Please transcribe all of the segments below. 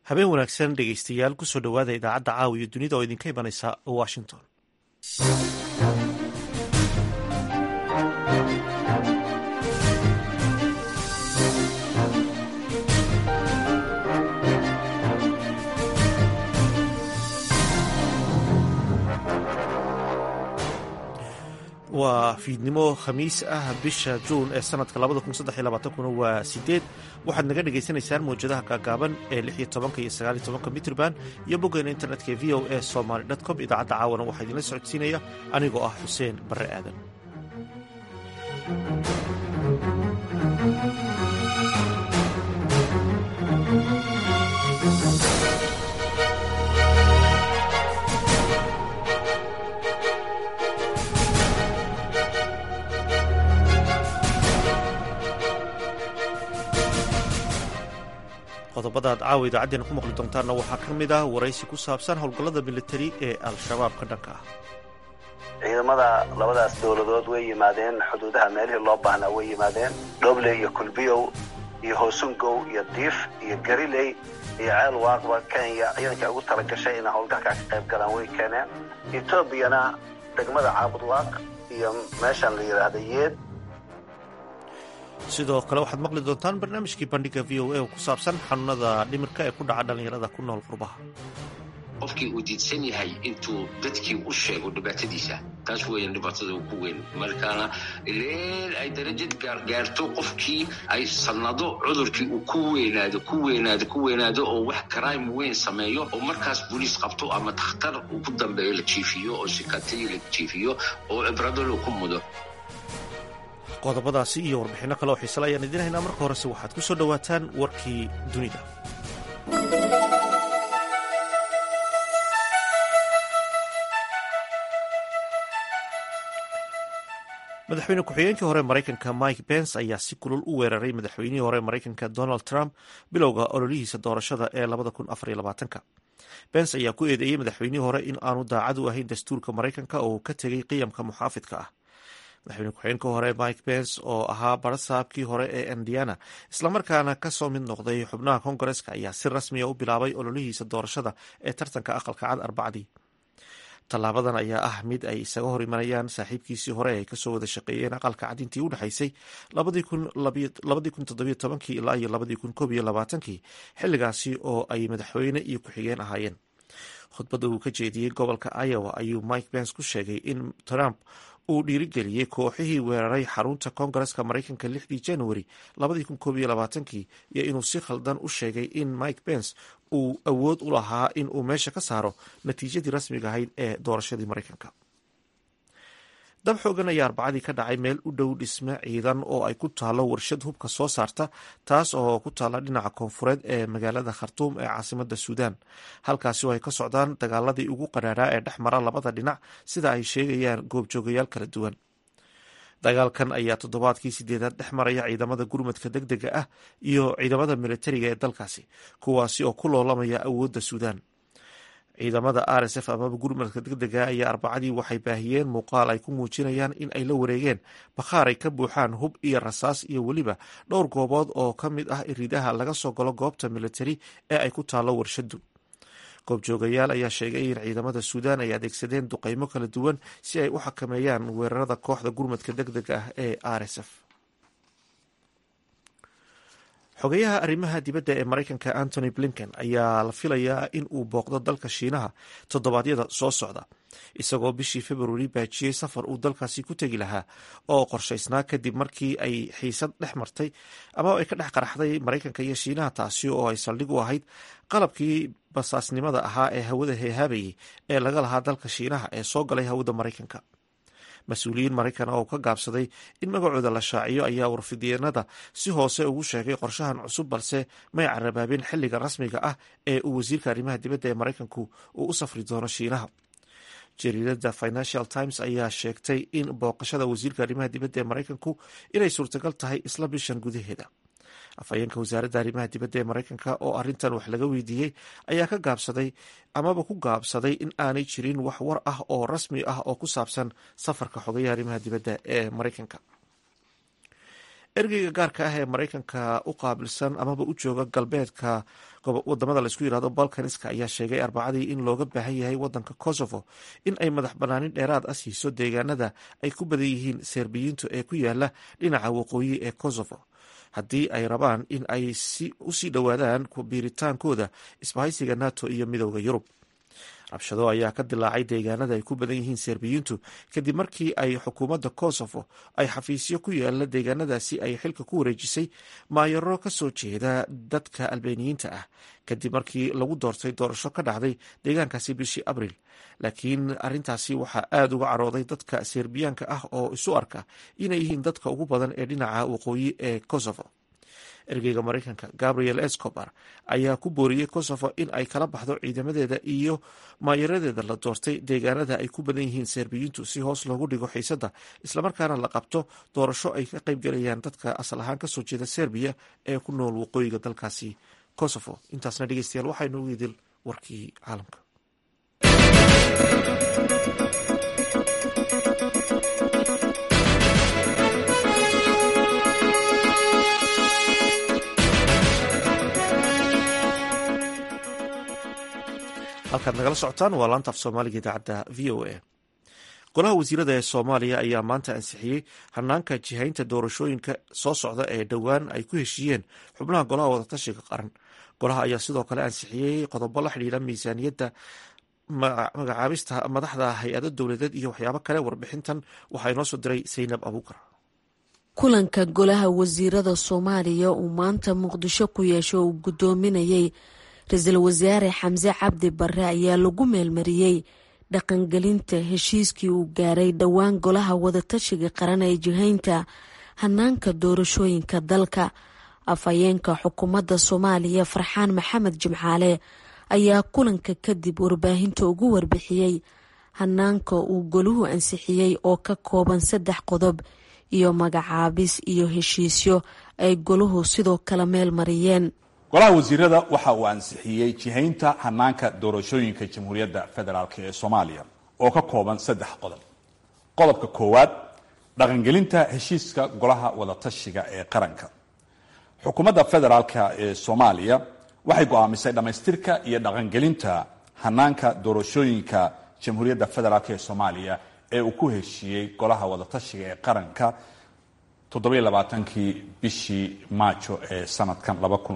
habeen wanaagsan dhegeystayaal kusoo dhowaada idaacadda caawa iyo dunida oo idinka imanaysa washington waa fiidnimo khamiis ah bisha juun ee sanadka kuna waa sideed waxaad naga dhagaysanaysaan mawjadaha gaagaaban ee lix iyo tobanka iyo sagaal iyo tobanka mitrban iyo boggeena internetka v o e somaly com idaacadda caawana waxaa idinla socodsiinaya anigoo ah xuseen barre aadan qodobada aad caawa idaacaddeenna ku maqli doontaanna waxaa ka mid ah waraysi ku saabsan howlgallada militari ee al-shabaab ka dhanka ah ciidamada labadaas dowladood way yimaadeen xuduudaha meelihii loo baahnaa way yimaadeen dhoble iyo kulbiyow iyo hoosungow iyo diif iyo gariley iyo ceel waaqba kenya ciidanka ugu tala gashay inay howlgalkaa ka qayb galaan way keeneen etoobiyana degmada caabudwaaq iyo meeshaan la yidhaahda yeed sidoo kale waxaad maqli doontaan barnaamijkii bandhiga v o a oo ku saabsan xanuunada dhimirka ee ku dhaca dhallinyarada ku nool qurbaha qofkii uu diidsan yahay intuu dadkii u sheego dhibaatadiisa taas weeyaan dhibaatada ugu weyn markaana ileel ay darajad gaargaarto qofkii ay sannado cudurkii uu ku weynaado ku weynaado ku weynaado oo wax crime weyn sameeyo oo markaas boliis qabto ama dakhtar uu ku dambeeyo la jiifiyo oo sikatay la jiifiyo oo ibradolo ku mudo qodobadaasi iyo warbixinno kale oo xiisale ayaan idiin haynaa marka horese waxaad ku soo dhowaataan warkii dunida madaxweyne ku-xigeenkii hore maraykanka mike pence ayaa si kulul u weeraray madaxweynihii hore maraykanka donald trump bilowga ololihiisa doorashada ee pence ayaa ku eedeeyey madaxweynihii hore in aanu daacad u ahayn dastuurka maraykanka oo uu ka tegay qiyamka muxaafidka ah madaxweyne ku-xigeenka hore mike pence oo ahaa barasaabkii hore ee indiana islamarkaana kasoo mid noqday xubnaha kongareska ayaa si rasmiya u bilaabay ololihiisa doorashada ee tartanka aqalka cad arbacdii tallaabadan ayaa ah mid ay isaga hor imanayaan saaxiibkiisii hore ay kasoo wada shaqeeyeen aqalka cad intii u dhexaysay ilaa iyo xilligaasi oo ay madaxweyne iyo ku-xigeen ahaayeen khudbadda uu ka jeediyey gobolka iowa ayuu mike pence ku sheegay in trump uu dhiirigeliyey kooxihii weeraray xarunta koongareska maraykanka lixdii januari iyo inuu si khaldan u sheegay in mike pence uu awood u lahaa in uu meesha ka saaro natiijadii rasmiga ahayd ee doorashadii maraykanka dab xoogan ayaa arbacadii ka dhacay meel u dhow dhisme ciidan oo ay ku taalo warshad hubka soo saarta taas oo ku taala dhinaca koonfureed ee magaalada khartuum ee caasimada suudaan halkaasi oo ay ka socdaan dagaaladii ugu qadhaadhaa ee dhex mara labada dhinac sida ay sheegayaan goobjoogayaal kala duwan dagaalkan ayaa toddobaadkii sideedaad dhex maraya ciidamada gurmadka deg dega ah iyo ciidamada militariga ee dalkaasi kuwaasi oo ku loolamaya awoodda suudaan ciidamada r s f amaba gurmadka degdega ayaa arbacadii waxay baahiyeen muuqaal ay ku muujinayaan in ay la wareegeen bakhaar ay ka buuxaan hub iyo rasaas iyo weliba dhowr goobood oo ka mid ah iridaha laga soo galo goobta militari ee ay ku taalo warshadu goobjoogayaal ayaa sheegay in ciidamada suudaan ay adeegsadeen duqeymo kala duwan si ay u xakameeyaan weerarada kooxda gurmadka deg dega ah ee r s f xogeyaha arrimaha dibadda ee maraykanka antony blinken ayaa la filayaa in uu booqdo dalka shiinaha toddobaadyada soo socda isagoo bishii februari baajiyey safar uu dalkaasi ku tegi lahaa oo qorshaysnaa kadib markii ay xiisad dhex martay ama ay ka dhex qaraxday maraykanka iyo shiinaha taasi oo ay saldhig u ahayd qalabkii basaasnimada ahaa ee hawada heehaabayay ee laga lahaa dalka shiinaha ee soo galay hawada maraykanka mas-uuliyiin maraykan oo ka gaabsaday in magacooda la shaaciyo ayaa warfidyenada si hoose ugu sheegay qorshahan cusub balse may carabaabin xilliga rasmiga ah ee uu wasiirka arrimaha dibadda ee maraykanku uu u safri doono shiinaha jariidada financial times ayaa sheegtay in booqashada wasiirka arrimaha dibadda ee maraykanku inay suurtagal tahay isla bishan gudaheeda afhayeenka wasaaradda arrimaha dibadda ee maraykanka oo arrintan wax laga weydiiyey ayaa ka gaabsaday amaba ku gaabsaday in aanay jirin wax war ah oo rasmi ah oo ku saabsan safarka xogayaha arrimaha dibadda ee maraykanka ergeyga gaarka ah ee maraykanka u qaabilsan amaba u jooga galbeedka wadamada laisku yirahdo balkaniska ayaa sheegay arbacadii in looga baahan yahay wadanka kosovo in ay madax banaanin dheeraad ah siiso deegaanada ay ku badan yihiin serbiyiintu ee ku yaala dhinaca waqooyi ee kosovo haddii ay rabaan in ay usii dhowaadaan biiritaankooda isbahaysiga nato iyo midooda yurub rabshado ayaa ka dilaacay deegaanada ay ku badan yihiin serbiyiintu kadib markii ay xukuumadda kosovo ay xafiisyo ku yaala deegaanadaasi ay xilka ku wareejisay maayaro ka soo jeeda dadka albaniyiinta ah kadib markii lagu doortay doorasho ka dhacday deegaankaasi bishii abril laakiin arintaasi waxaa aada uga carooday dadka serbiyaanka ah oo isu arka inay yihiin dadka ugu badan ee dhinaca waqooyi ee kosovo ergeyga maraykanka gabriel escobar ayaa ku booriyey kosovo in ay kala baxdo ciidamadeeda iyo maayaradeeda la doortay deegaanada ay ku badan yihiin serbiyiintu si hoos loogu dhigo xiisadda islamarkaana la qabto doorasho ay ka qaybgalayaan dadka asal ahaan kasoo jeeda serbiya ee ku nool waqooyiga dalkaasi kosovo intaasna dhegeystayaal waxaynu ugu idil warkii caalamka halkaad nagala socotaan waa laanta af soomaaliga idaacadda v o a golaha wasiirada ee soomaaliya ayaa maanta ansixiyey hanaanka jihaynta doorashooyinka soo socda ee dhowaan ay ku heshiiyeen xubnaha golaha wadatashiga qaran golaha ayaa sidoo kale ansixiyey qodobo la xidhiira miisaaniyadda magacaabista madaxda hay-ado dowladeed iyo waxyaabo kale warbixintan waxaa inoo soo diray saynab abuukar kulanka golaha wasiirada soomaaliya uu maanta muqdisho ku yeesho uu guddoominayay ra-iisul wasaare xamse cabdi barre ayaa lagu meelmariyey dhaqangelinta heshiiskii uu gaaray dhowaan golaha wadatashiga qaran ee jihaynta hanaanka doorashooyinka dalka afhayeenka xukuumadda soomaaliya farxaan maxamed jimcaale ayaa kulanka kadib warbaahinta ugu warbixiyey hanaanka uu goluhu ansixiyey oo ka kooban saddex qodob iyo magacaabis iyo heshiisyo ay goluhu sidoo kale meel mariyeen golaha wasiirada waxa uu ansixiyey jihaynta hanaanka doorashooyinka jamhuuriyadda federaalk ee soomaaliya oo ka kooban saddex qodob qodobka koowaad dhaqangelinta heshiiska golaha wadatashiga ee qaranka xukuumadda federaalka ee soomaaliya waxay go'aamisay dhammaystirka iyo dhaqangelinta hanaanka doorashooyinka jamhuuriyadda federaalk ee soomaaliya ee uu ku heshiiyey golaha wadatashiga ee qaranka toddobailabaatankii bishii maajo ee sanadkan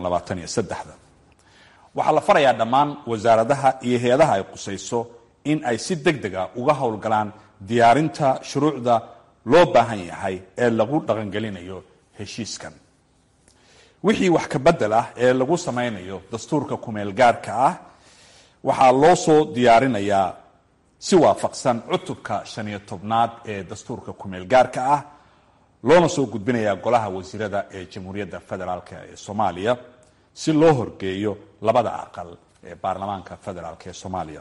waxaa la farayaa dhammaan wasaaradaha iyo hay-adaha ay qusayso in ay si deg deg a uga howlgalaan diyaarinta shuruucda loo baahan yahay ee lagu dhaqangelinayo heshiiskan wixii wax ka bedel ah ee lagu samaynayo dastuurka kumeel gaarka ah waxaa loo soo diyaarinayaa si waafaqsan cutubka shan iyo tobnaad ee dastuurka kumeel gaarka ah loona soo gudbinayaa golaha wasiirada ee jamhuuriyadda federaalk ee soomaaliya si loo horgeeyo labada aqal ee baarlamaanka federaalk ee soomaaliya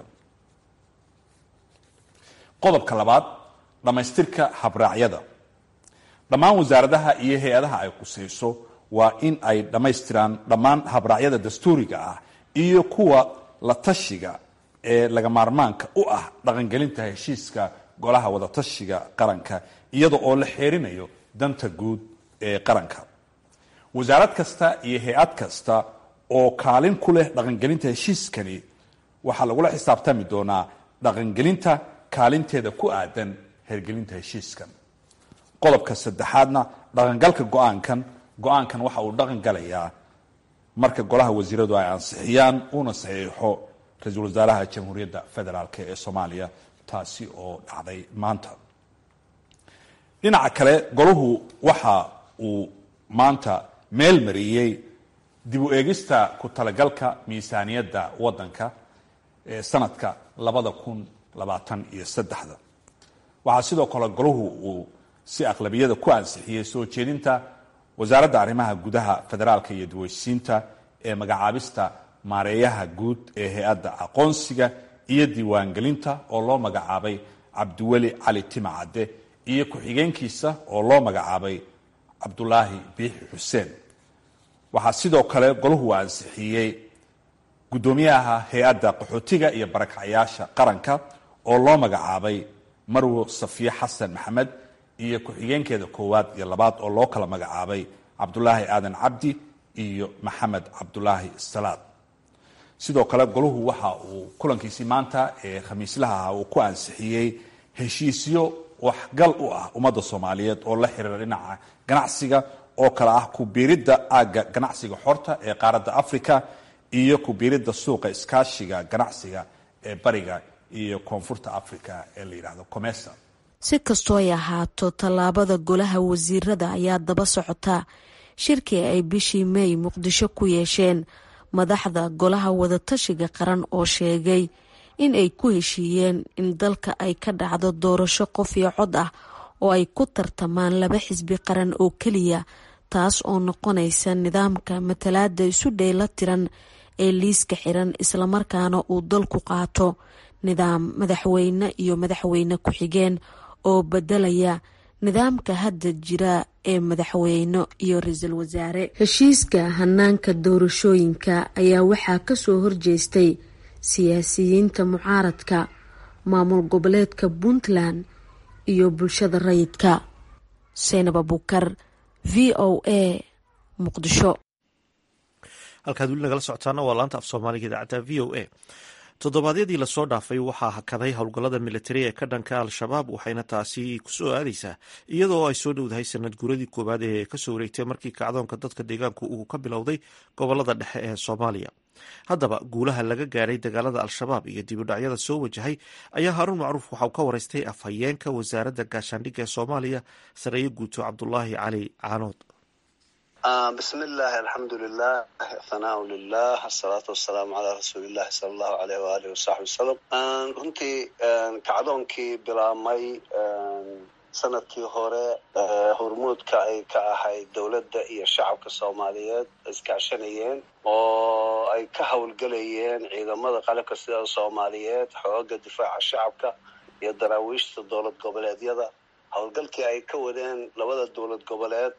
qodobka labaad dhammaystirka habraacyada dhammaan wasaaradaha iyo hay-adaha ay qusayso waa in ay dhammaystiraan dhammaan habraacyada dastuuriga ah iyo kuwa la tashiga ee laga maarmaanka u ah dhaqangelinta heshiiska golaha wadatashiga qaranka iyada oo la xeerinayo danta guud ee qaranka wasaarad kasta iyo hay-ad kasta oo kaalin ku leh dhaqangelinta heshiiskani waxaa lagula xisaabtami doonaa dhaqangelinta kaalinteeda ku aadan hergelinta heshiiskan qodobka saddexaadna dhaqangalka go-aankan go-aankan waxa uu dhaqan galayaa marka golaha wasiiradu ay ansixiyaan uuna saxiixo ra-iisul wasaaraha jamhuuriyadda federaalk ee soomaaliya taasi oo dhacday maanta dhinaca kale golahu waxa uu maanta meel mariyey dib u eegista ku talagalka miisaaniyadda waddanka ee sanadka labada kun labaatan iyo saddexda waxaa sidoo kale golahu uu si aqlabiyada ku ansixiyey soo jeedinta wasaaradda arrimaha gudaha federaalka iyo daweysiinta ee magacaabista maareeyaha guud ee hay-adda aqoonsiga iyo diiwaangelinta oo loo magacaabay cabdiweli cali timacadde iyo ku-xigeenkiisa oo loo magacaabay cabdulaahi biixi xuseen waxaa sidoo kale golahu ansixiyey guddoomiyaha hay-adda qaxootiga iyo barakacyaasha qaranka oo loo magacaabay marwo safiye xasan maxamed iyo ku-xigeenkeeda koowaad iyo labaad oo loo kala magacaabay cabdulaahi aadan cabdi iyo maxamed cabdulaahi salaad sidoo kale goluhu waxa uu kulankiisii maanta ee khamiislaha ah uu ku ansixiyey heshiisyo waxgal u ah ummadda soomaaliyeed oo la xiriira dhinaca ganacsiga oo kale ah ku-biiridda aagga ganacsiga xorta ee qaaradda africa iyo ku-biiridda suuqa iskaashiga ganacsiga ee bariga iyo koonfurta africa ee la yidhaahdo comesa si kastoo ay ahaato tallaabada golaha wasiirada ayaa daba socota shirkii ay bishii may muqdisho ku yeesheen madaxda golaha wadatashiga qaran oo sheegay in ay ku heshiiyeen in dalka ay ka dhacdo doorasho qof iyo cod ah oo ay ku tartamaan laba xisbi qaran oo keliya taas oo noqonaysa nidaamka matalaada isu dheyla tiran ee liiska xiran islamarkaana uu dalku qaato nidaam madaxweyne iyo madaxweyne ku-xigeen oo bedelaya nidaamka hadda jira ee madaxweyne iyo ra-iisul wasaare heshiiska hanaanka doorashooyinka ayaa waxaa kasoo horjeestay siyaasiyiinta mucaaradka maamul goboleedka puntland iyo bulshada rayidka seynab abukar v o a muqdisho halkaad weli nagala socotaana waa laanta af soomaaliga idaacadda v o a toddobaadyadii lasoo dhaafay waxaa hakaday howlgallada militari ee ka dhanka al-shabaab waxayna taasi kusoo aadaysaa iyadoo ay soo dhowdahay sanad guuradii koowaad ee kasoo wareegtay markii kacdoonka dadka deegaanku uu ka bilowday gobolada dhexe ee soomaaliya haddaba guulaha laga gaadhay dagaalada al-shabaab iyo dibudhacyada soo wajahay ayaa haaruun macruuf waxauu ka waraystay afhayeenka wasaaradda gaashaandhigga ee soomaaliya sareeye guuto cabdulaahi cali caanood bismi illaahi alxamdu lilah thanaau lilah asalaatu wasalaamu calaa rasuulillahi sala allahu aleyh waalihi wasaxbi wasalam runtii kacdoonkii bilaabmay sanadkii hore hormuudka ay ka ahayd dowladda iyo shacabka soomaaliyeed iskaashanayeen oo ay ka howlgelayeen ciidamada qalabka sida soomaaliyeed xooga difaaca shacabka iyo daraawiishta dowlad goboleedyada howlgalkii ay ka wadeen labada dowlad goboleed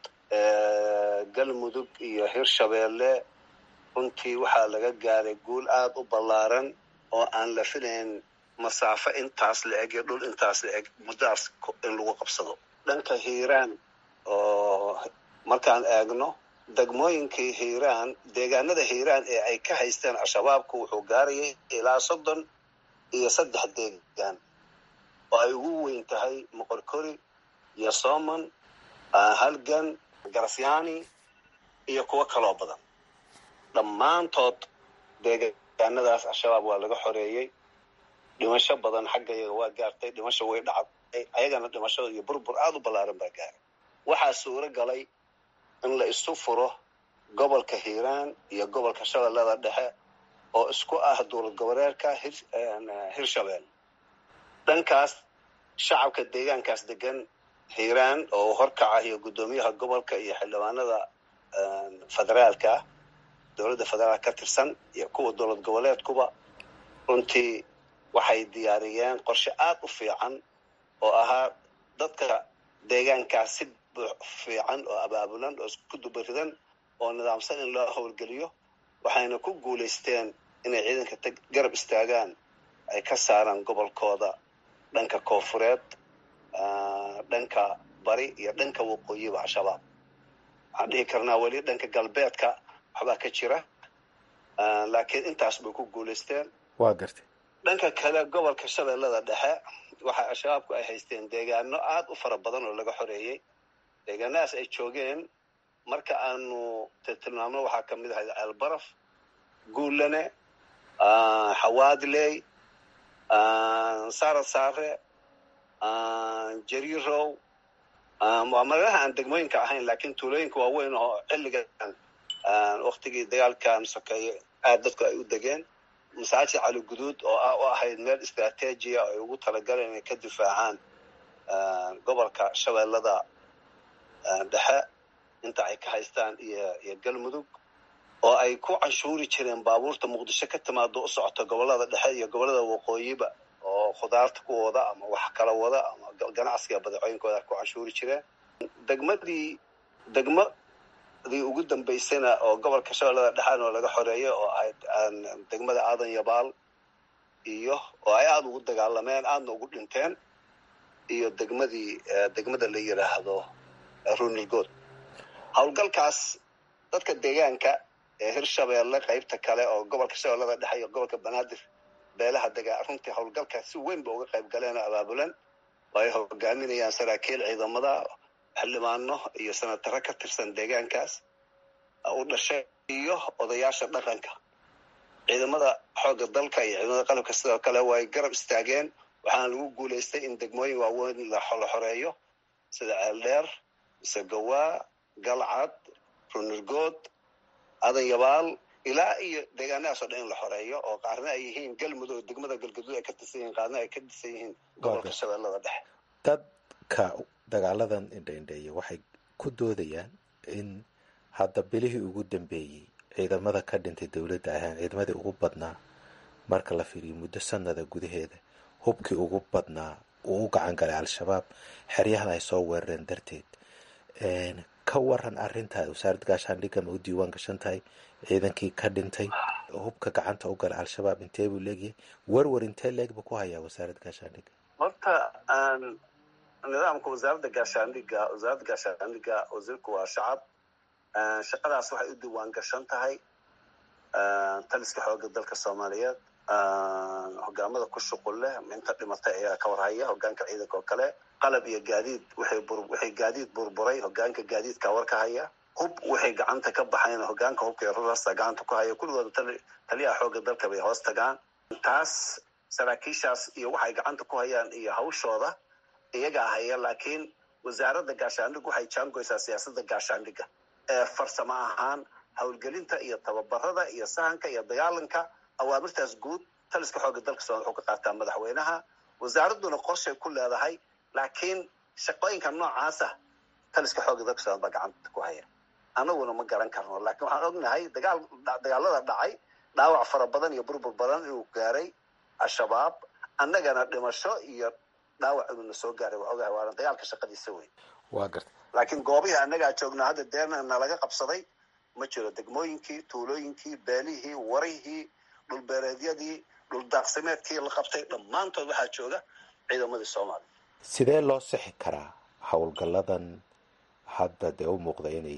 galmudug iyo hirshabeelle runtii waxaa laga gaaray guul aada u ballaaran oo aan la filayn masaafo intaas la eg iyo dhul intaas la eg muddaas in lagu qabsado dhanka hiiraan oo markaan eegno degmooyinkii hiiraan deegaanada hiiraan ee ay ka haysteen al-shabaabku wuxuu gaarayay ilaa soddon iyo saddex deegaan oo ay ugu weyn tahay moqorkori iyo soomon halgan garasyaani iyo kuwo kaloo badan dhammaantood deegaanadaas al-shabaab waa laga xoreeyey dhimasho badan xaggayaga waa gaartay dhimasho way dhacday ayagana dhimashada iyo burbur aada u ballaaran baa gaaray waxaa suuro galay in la isu furo gobolka hiiraan iyo gobolka shabeellada dhexe oo isku ah dowlad goboleedka hirshabelle dhankaas shacabka deegaankaas degan hiiraan oo horkaca iyo guddoomiyaha gobolka iyo xildhibaanada federaalka ah dowladda federaal ka tirsan iyo kuwa dowlad goboleedkuba runtii waxay diyaariyeen qorshe aada u fiican oo ahaa dadka deegaankaas si fiican oo abaabulan oo isku dubaridan oo nidaamsan in loo howlgeliyo waxayna ku guulaysteen inay ciidanka garab istaagaan ay ka saaraan gobolkooda dhanka koonfureed dhanka bari iyo dhanka waqooyiba al-shabaab waxaan dhihi karnaa weli dhanka galbeedka waxbaa ka jira laakiin intaas bay ku guulaysteen waa gartay dhanka kale gobolka shabeellada dhexe waxa al-shabaabku ay haysteen deegaano aada u fara badan oo laga xoreeyey deegaanadaas ay joogeen marka aanu tilmaamno waxaa ka mid ahayd ceelbaraf guulane xawaadley saara saare jariirow waa magalaha aan degmooyinka ahayn laakiin tuulooyinka waaweyn oo xilligan waktigii dagaalkan sokeeye aad dadku ay u degeen masaajid cali guduud oo ah u ahayd meel istraatiijiya oo ay ugu talagaleen inay ka difaacaan gobolka shabeellada dhexe inta ay ka haystaan iyo iyo galmudug oo ay ku canshuuri jireen baabuurta muqdisho ka timaado u socota gobolada dhexe iyo gobolada waqooyiba oo khudaarta ku wada ama wax kala wada ama ganacsiga badeecooyinkooda ku canshuuri jireen degmadii degmadii ugu dambaysana oo gobolka shabeellada dhexaan oo laga xoreeyay oo ahayd degmada aadan yabaal iyo oo ay aada ugu dagaalameen aadna ugu dhinteen iyo degmadii degmada la yidhaahdo runilgood howlgalkaas dadka deegaanka ee hirshabeelle qaybta kale oo gobolka shabeellada dhexe iyo gobolka banaadir beelaha degaa runtii howlgalkaas si weyn ba uga qayb galeen oo abaabulan oo ay hogaaminayaan saraakiil ciidamada xildhibaano iyo sanataro ka tirsan deegaankaas u dhashay iyo odayaasha dhaqanka ciidamada xoogga dalka iyo ciidamada qalabka sidoo kale way garab istaageen waxaana lagu guulaystay in degmooyin waaweyn la xoreeyo sida ceeldheer isagawaa galcad runirgood adanyabaal ilaa iyo deegaanadaas oo dhan in la xoreeyo oo qaarna ay yihiin galmudug degmada galgaduud ay ka tirsan yihiin qaarna ay ka tirsan yihiin gobolka shabeellada dhexe dadka dagaaladan indhaindheeya waxay ku doodayaan in hadda bilihii ugu dambeeyey ciidamada ka dhintay dowladda ahaan ciidamadii ugu badnaa marka la fiiriyo muddo sanada gudaheeda hubkii ugu badnaa uu u gacan galay al-shabaab xeryahan ay soo weerareen darteed ka waran arrintaa wasaaradda gaashaandhigga ma u diiwaan gashan tahay ciidankii ka dhintay hubka gacanta u galay al-shabaab intee buu leegyahay werwer intee leeg buu ku hayaa wasaaradda gaashaandhigga horta nidaamka wasaaradda gaashaandhigga wasaaradda gaashaandhigga wasiirku waa shacab shaqadaas waxay u diiwaan gashan tahay taliska xoogga dalka soomaaliyeed hogaamada ku shuqul leh inta dhimatay ayaa ka warhaya hogaanka ciidanka oo kale qalab iyo gaadiid waxay gaadiid burburay hogaanka gaadiidka war ka haya hub waxay gacanta ka baxayn hogaanka hubka iyo rurasta gacanta ku haya kulligooda taliyaha xoogga dalka bay hoos tagaan taas saraakiishaas iyo waxay gacanta ku hayaan iyo hawshooda iyagaa haya laakiin wasaaradda gaashaandhig waxay jaangoysaa siyaasadda gaashaandhigga ee farsamo ahaan howlgelinta iyo tababarada iyo sahanka iyo dagaalanka awaamirtaas guud taliska xoogga dalka soomaliya wuxuu ka qaataa madaxweynaha wasaaradduna qorshay ku leedahay laakiin shaqooyinka noocaasa taliska xoogga dalka soomaliya baa gacanta ku haya anaguna ma garan karno laakiin waxaan ognahay dagaal dagaalada dhacay dhaawac fara badan iyo burbur badan inuu gaaray al-shabaab annagana dhimasho iyo dhaawac inuu soo gaaray waa ogahay waana dagaalka shaqadiisa wey waa garta laakiin goobihii annagaa joognaa hadda deena nalaga qabsaday ma jiro degmooyinkii tuulooyinkii beelihii warihii dhulbeereedyadii dhuldaaqsimeedkii la qabtay dhammaantood waxaa jooga ciidamadii soomaaliya sidee loo sixi karaa howlgalladan hadda dee u muuqda inay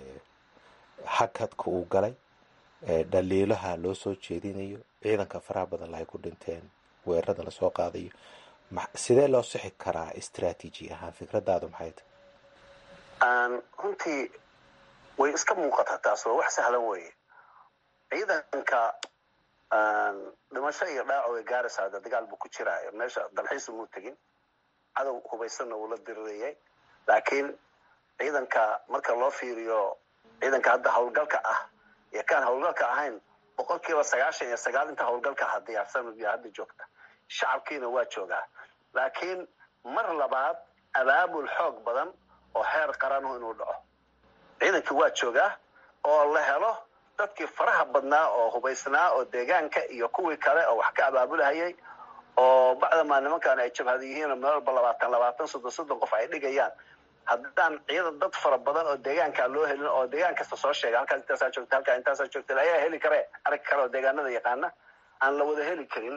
hakadka uu galay dhaliilaha loo soo jeedinayo ciidanka faraha badan lahay ku dhinteen weerarada lasoo qaadayo sidee loo sixi karaa istraatiiji ahaan fikradaadu maxay tahay runtii way iska muuqataa taas waa wax sahlan weeye ciidanka dhimasho iyo dhaaco way gaaraysaa hadda dagaal buu ku jiraa meesha dalxiis umuu tegin cadow hubaysanna wuu la dirirayay laakiin ciidanka marka loo fiiriyo ciidanka hadda howlgalka ah iyo kaan howlgalka ahayn boqol kiiba sagaashan iyo sagaal inta howlgalka aha diyaarsan iyo hadda joogta shacabkiina waa joogaa laakiin mar labaad abaabul xoog badan oo heer qaranu inuu dhaco ciidankii waa joogaa oo la helo dadkii faraha badnaa oo hubaysnaa oo deegaanka iyo kuwii kale oo wax ka abaabulahayay oo bacdamaa nimankan ay jabhada yihiin meel walba labaatan labaatan soddon soddon qof ay dhigayaan haddaan ciidan dad fara badan oo deegaankaa loo helin oo deegaan kasta soo sheega halkaas intaasaa joogta halkaa intaasaa joogta ayaa heli kare arag kale oo deegaanada yaqaana aan la wada heli karin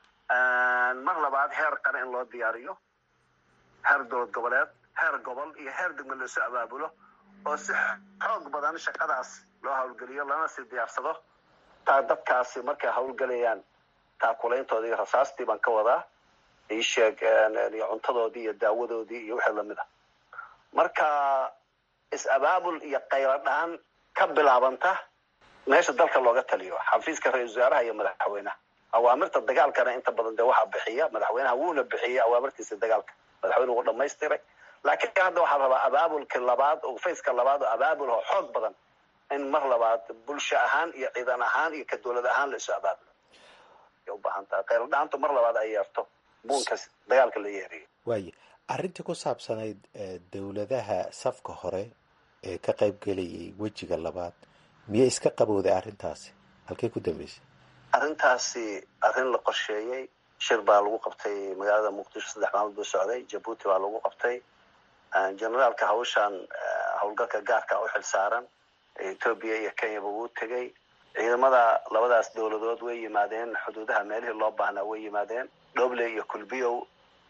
mar labaad heer qare in loo diyaariyo heer dowlad goboleed heer gobol iyo heer degme loosoo abaabulo oo si xoog badan shaqadaas loo howlgeliyo lana sii diyaarsado taa dadkaasi markay howlgelayaan taakulayntoodii iyo rasaastii baan ka wadaa iisheeg iyo cuntadoodii iyo daawadoodii iyo wixii lamid ah marka is-abaabul iyo qaylo dhaan ka bilaabanta meesha dalka looga taliyo xafiiska ra-isul wasaaraha iyo madaxweynaha awaamirta dagaalkana inta badan dee waxaa bixiya madaxweynaha wuuna bixiyey awaamirtiisa dagaalka madaxweyne wuu dhamaystiray laakiin hadda waxaa rabaa abaabulka labaad oo fayska labaad oo abaabul oo xoog badan in mar labaad bulsho ahaan iyo ciidan ahaan iyo ka dowlad ahaan la isu abaabulo ay u baahan tahay qaylo dhaantu mar labaad ay yeerto buunka dagaalka la yeeriyo waaye arrintii ku saabsanayd dowladaha safka hore ee ka qayb gelayay wejiga labaad miyay iska qabowday arrintaasi halkay ku dambeysay arrintaasi arrin la qorsheeyey shir baa lagu qabtay magaalada muqdisho saddex maalmood buu socday jabuuti baa lagu qabtay generaalka hawshan howlgalka gaarka u xil saaran etoobiya iyo kenyaba wuu tegey ciidamada labadaas dowladood way yimaadeen xuduudaha meelihii loo baahnaa way yimaadeen dhoble iyo kulbiyow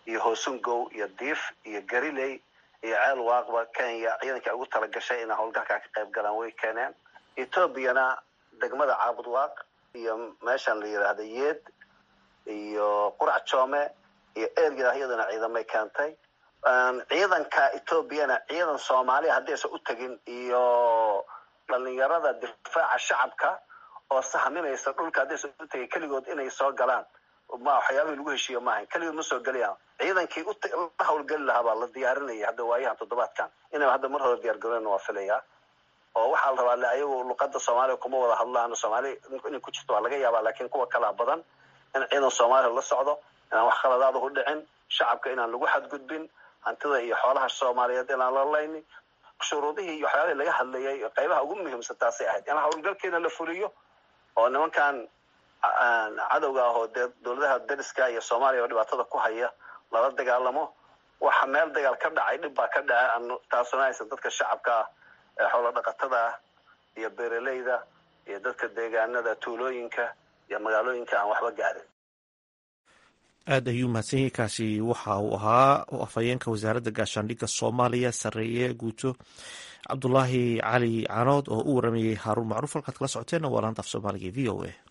iyo hoosungow iyo diif iyo gariley iyo ceel waaqba kenya ciidankai ugu talagashay inay howlgalkaa ka qayb galaan way keeneen etoobiyana degmada caabud waaq iyo meeshan la yidhaahda yeed iyo qurac joome iyo ergada iyadana ciidamay keentay ciidanka etoobiyana ciidan soomaaliya haddaysan u tegin iyo dhalinyarada difaaca shacabka oo sahminaysa dhulka haddaysan u tegin keligood inay soo galaan ma waxyaabihii lagu heshiiyo maahan keligood ma soo gelayaan ciidankii la hawlgeli lahaa baa la diyaarinaya hadda waayahan toddobaadkan inay hadda mar hore diyaar garoona waa filayaa oo waxaa la rabaa le ayagu luqada soomaaliya kuma wada hadlaan soomaali inay ku jirto waa laga yaabaa laakiin kuwa kalaa badan in ciidan soomaaliya la socdo inaan wax khaladaada u dhicin shacabka inaan lagu xadgudbin hantida iyo xoolaha soomaaliyeed inaan la layni shuruudihii iyo waxyaabihii laga hadlayay qaybaha ugu muhiimsan taasay ahayd in hawlgalkeena la fuliyo oo nimankan cadowga ah oo dee dowladaha dariska iyo soomaaliya oo dhibaatada ku haya lala dagaalamo waxa meel dagaal ka dhacay dhib baa ka dhaca taasuna aysan dadka shacabka ah ee xoolo dhaqatada ah iyo beeraleyda iyo dadka deegaanada tuulooyinka iyo magaalooyinka aan waxba gaarin aad ayuu mahadsan yahay kaasi waxa uu ahaa afhayeenka wasaaradda gaashaandhigga soomaaliya sarreeye guuto cabdulaahi cali canood oo u waramayey haaruun macruuf halkaad kala socoteenna waa laanta af soomaaliga e v o a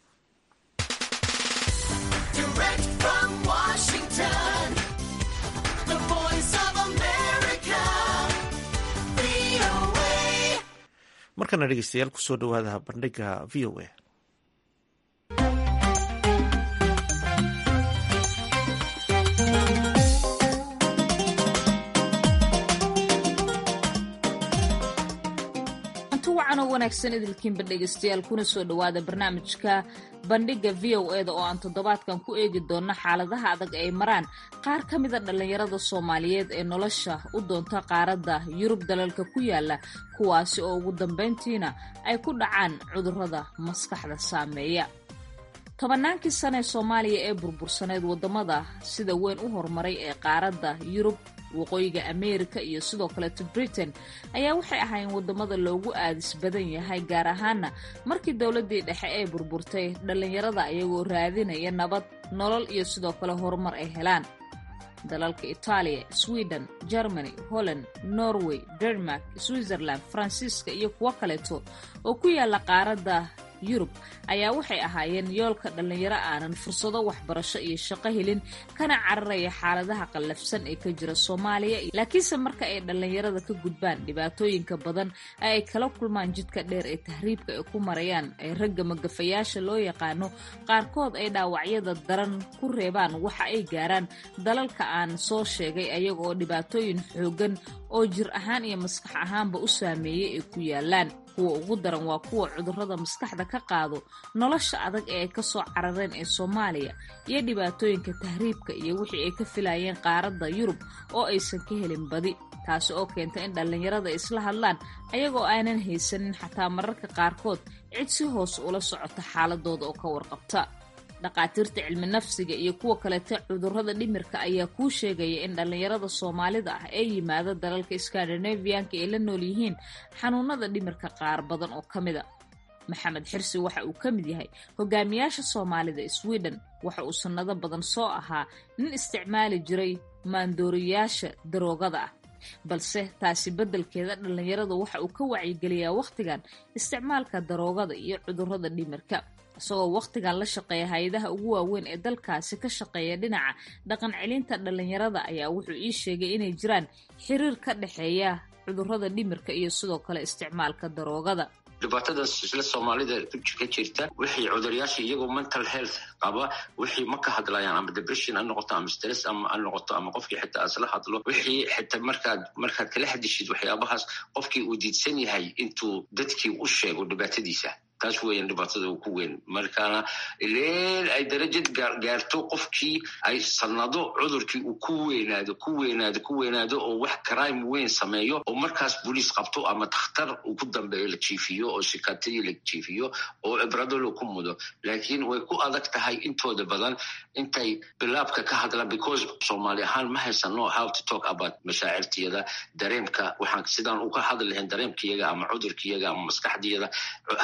markana dhegeystayaal kusoo dhawaada bandhiga v o a wacanoo wanaagsan idilkiinba dhegeystayaal kuna soo dhowaada barnaamijka bandhigga v o eda oo aan toddobaadkan ku eegi doonno xaaladaha adag ay maraan qaar ka mida dhallinyarada soomaaliyeed ee nolosha u doonta qaaradda yurub dalalka ku yaala kuwaasi oo ugu dambayntiina ay ku dhacaan cudurrada maskaxda saameeya tobannaankii sane ee soomaaliya ee burbursaneyd waddamada sida weyn u horumaray ee qaaradda yurub waqooyiga ameerika iyo sidoo kaleeto britain ayaa waxay ahaayeen waddamada loogu aadis badan yahay gaar ahaana markii dowladdii dhexe ee burburtay dhallinyarada ayagoo raadinaya nabad nolol iyo sidoo kale horumar ay helaan dalalka itaaliya sweden germany holland norway denmark switzerland faransiiska iyo kuwo kaleeto oo ku yaalla qaaradda yurub ayaa waxay ahaayeen yoolka dhallinyaro aanan fursado waxbarasho iyo shaqo helin kana cararaya xaaladaha qallafsan ee ka jira soomaaliya laakiinse marka ay dhallinyarada ka gudbaan dhibaatooyinka badan ee ay kala kulmaan jidka dheer ee tahriibka ay ku marayaan ee ragga magafayaasha loo yaqaano qaarkood ay dhaawacyada daran ku reebaan waxa ay gaaraan dalalka aan soo sheegay ayaga oo dhibaatooyin xoogan oo jir ahaan iyo maskax ahaanba u saameeyey ay ku yaalaan kuwa ugu daran waa kuwa cudurrada maskaxda ka qaado nolosha adag ee ay ka soo carareen ee soomaaliya iyo dhibaatooyinka tahriibka iyo wixii ay ka filayeen qaaradda yurub oo aysan ka helin badi taasi oo keenta in dhallinyarada isla hadlaan ayagoo aanan haysanin xataa mararka qaarkood cid si hoos ula socota xaaladooda oo ka warqabta dhaqaatiirta cilmi nafsiga iyo kuwa kaleta cudurrada dhimirka ayaa kuu sheegaya in dhallinyarada soomaalida ah ee yimaada dalalka skandinaviyanka ay la nool yihiin xanuunada dhimirka qaar badan oo ka mida maxamed xirsi waxa uu ka mid yahay hogaamiyaasha soomaalida sweden waxa uu sannado badan soo ahaa nin isticmaali jiray maandooriyaasha daroogada ah balse taasi beddelkeeda dhallinyaradu waxa uu ka wacyigeliyaa wakhtigan isticmaalka daroogada iyo cudurrada dhimirka isagoo wakhtigan la shaqeeya hay-adaha ugu waaweyn ee dalkaasi ka shaqeeya dhinaca dhaqan celinta dhallinyarada ayaa wuxuu ii sheegay inay jiraan xiriir ka dhexeeya cudurrada dhimirka iyo sidoo kale isticmaalka daroogada dhibaatadaas isla soomaalida ka jirta wixii cuduryaasha iyagoo mental health qaba wixii ma ka hadlayaan ama depression ha noqoto ama stress ama ha noqoto ama qofkii xitaa isla hadlo wixii xitaa markaad markaad kala hadishid waxyaabahaas qofkii uu diidsan yahay intuu dadkii u sheego dhibaatadiisa taas weeyaan dhibaatada ku weyn markaana ileen ay darajad gaarto qofkii ay sanado cudurkii uu ku weynaado ku weynaado ku weynaado oo wax crime weyn sameeyo oo markaas boliis qabto ama dakhtar uu ku dambeeyo la jiifiyo oo sikatadii la jiifiyo oo cibradolo ku mudo laakiin way ku adag tahay intooda badan intay bilaabka ka hadlaan because soomaali ahaan ma haysano how to talk about mashaacirtiyada dareemka waxaan sidaan uga hadli lahayn dareemkiyaga ama cudurkiyaga ama maskaxdiyada hadal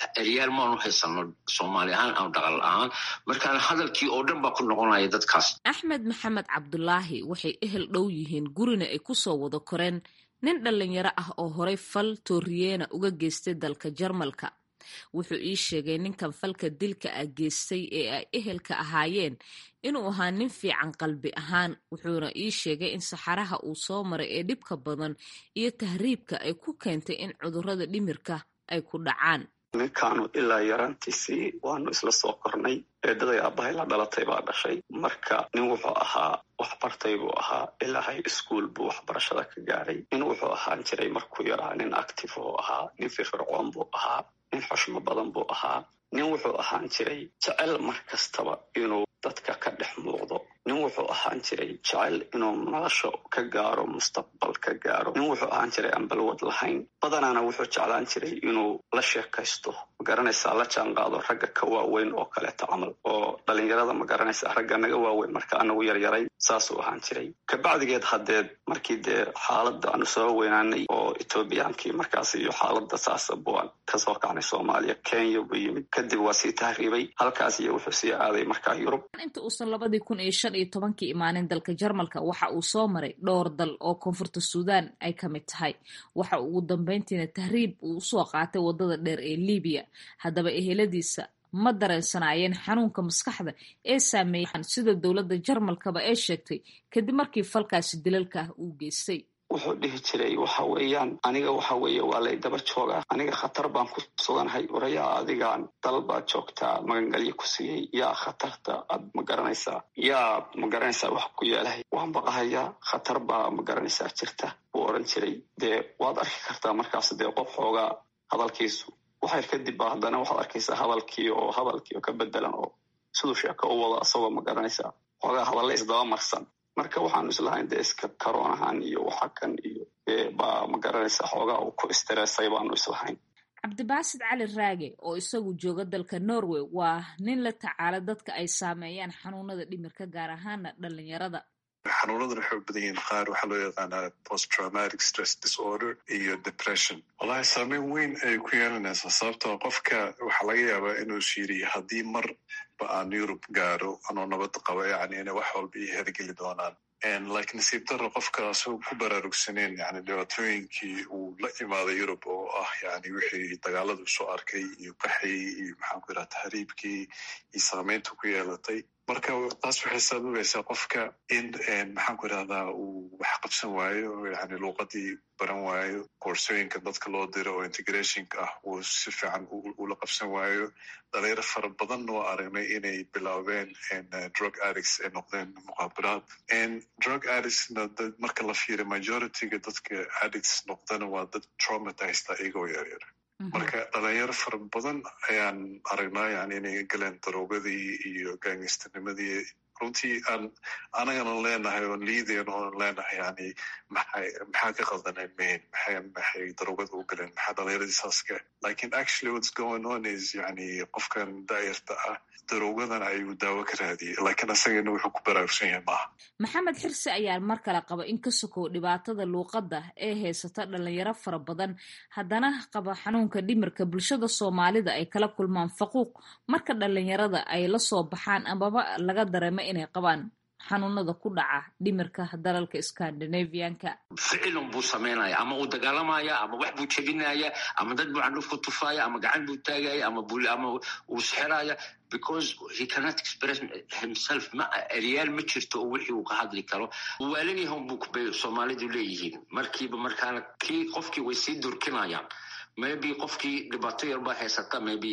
eryaal maanu haysano soomaali ahaan ama dhaqal ahaan markaan hadalkii oo dhan baa ku noqonaya dadkaas axmed maxamed cabdulaahi waxay ehel dhow yihiin gurina ay ku soo wada koreen nin dhallinyaro ah oo horey fal tooriyeena uga geystay dalka jarmalka wuxuu ii sheegay ninkan falka dilka ah geystay ee ay ehelka ahaayeen inuu ahaa nin fiican qalbi ahaan wuxuuna ii sheegay in saxaraha uu soo maray ee dhibka badan iyo tahriibka ay ku keentay in cudurrada dhimirka ay ku dhacaan ninkaanu ilaa yaraantiisii waanu isla soo kornay eedaday aabbahay la dhalatay baa dhashay marka nin wuxuu ahaa waxbartay buu ahaa ilaa high school buu waxbarashada ka gaadhay nin wuxuu ahaan jiray markuu yaraa nin active oo ahaa nin firfircoon buu ahaa nin xushmo badan buu ahaa nin wuxuu ahaan jiray jecel mar kastaba inuu dadka ka dhex muuqdo nin wuxuu ahaan jiray jecel inuu nolosha ka gaaro mustaqbal ka gaaro nin wuxuu ahaan jiray aan balwad lahayn badanaana wuxuu jeclaan jiray inuu la sheekaysto magaranaysaa la jaanqaado ragga ka waaweyn oo kaleeto camal oo dhalinyarada magaranaysaa ragga naga waaweyn marka anagu yaryaray saasuu ahaan jiray kabacdigeed haddeed markii dee xaaladda aanu soo weynaanay oo etoobiyaankii markaas iyo xaaladda saasa buan kasoo kacnay soomaaliya kenya buu yimid kadib waa sii tahriibay halkaas iyo wuxuu sii aaday markaa yurub inta uusan labadii kun iyo shan iyo tobankii imaanin dalka jarmalka waxa uu soo maray dhowr dal oo koonfurta suudaan ay ka mid tahay waxa uu ugu dambeyntiina tahriib uu usoo qaatay waddada dheer ee libiya haddaba eheladiisa ma dareensanaayeen xanuunka maskaxda ee saameeyaan sida dowladda jarmalkaba ee sheegtay kadib markii falkaasi dilalka ah uu geystay wuxuu dhihi jiray waxa weeyaan aniga waxa weeye waa lay daba joogaa aniga khatar baan ku suganahay orayaa adigaan dal baad joogtaa magangalyo ku siiyey yaa khatarta aad ma garanaysaa yaa ma garanaysaa wax ku yeelahay waan baqahayaa khatar baa ma garanaysaa jirta buu odhan jiray dee waad arki kartaa markaas dee qof xoogaa hadalkiisu waxayr kadib ba haddana waxaad arkaysaa hadalkii oo hadalkii oo ka bedelan oo siduu sheeko u wado asagoo ma garanaysaa xoogaa hadalle isdaba marsan marka waxaanu islahayn dee iska karoonahan iyo waxa kan iyo baa ma garanaysaa xoogaa uu ku istireesay baanu islahayn cabdibaasid cali raage oo isagu jooga dalka norway waa nin la tacaala dadka ay saameeyaan xanuunada dhimirka gaar ahaana dhalinyarada xanuunadan waxay u badan yihiin qaar waxaa loo yaqaanaa post traumatic stress disorder iyo depression wallahi saameyn weyn ayay ku yeelanaysaa sababtoo qofka waxaa laga yaabaa inuu shiiriyo haddii mar ba aan yurub gaaro anoo nabad qaba yani inay wax walba ii hergeli doonaan lakiin nasiib daro qofka asagoo ku baraarugsaneen yani dhibaatooyinkii uu la imaaday yurub oo ah yani wixii dagaaladu soo arkay iyo qaxii iyo maxaan ku yidhaha tahriibkii iyo saameynta ku yeelatay marka taas waxay sababaysaa qofka in maxaan ku idhahdaa uu wax qabsan waayo yani luuqadii baran waayo koorsooyinka dadka loo diro oo integrationka ah uu si fiican ula qabsan waayo dhalinyaro fara badan oo aragnay inay bilaabeen drug addicts ay noqdeen muqaabaraad drug addictsna marka la fiiriyo majorityga dadka addicts noqdana waa dad traumatized iyagoo yaryar marka dhalinyaro fara badan ayaan aragnaa yani inay galeen daroogadii iyo gaangistanimadii runtii aan anagana leenahay oon liidayn oon leenahay yani maxay maxaa ka qaldaneen main maxay maxay daroogada u galeen maxaa dhalinyaradii saas ka lakin actually what's going on is yani qofkan daayarta ah daroogadan ayuu daawo ka raadiyey lakiin asagana wuxuu ku baraarugsan yahay maaha maxamed xirsi ayaa mar kale qaba in ka sokow dhibaatada luuqadda ee haysata dhalinyaro fara badan haddana qaba xanuunka dhimirka bulshada soomaalida ay kala kulmaan faquuq marka dhalinyarada ay la soo baxaan amaba laga dareemo inay qabaan xanuunada ku dhaca dhimirka dalalka scandinavianka ficilun buu samaynaya ama uu dagaalamaya ama wax buu jebinaya ama dad buu candhuf ku tufaya ama gacan buu taagaya ama ama uu sixiraya because he cannot express himself ma eryaal ma jirto oo wixii uu ka hadli karo waalan yahan buu bay soomaalidu leeyihiin markiiba markaana kii qofkii way sii durkinayaan maybe qofkii dhibaato yar baa haysata maybe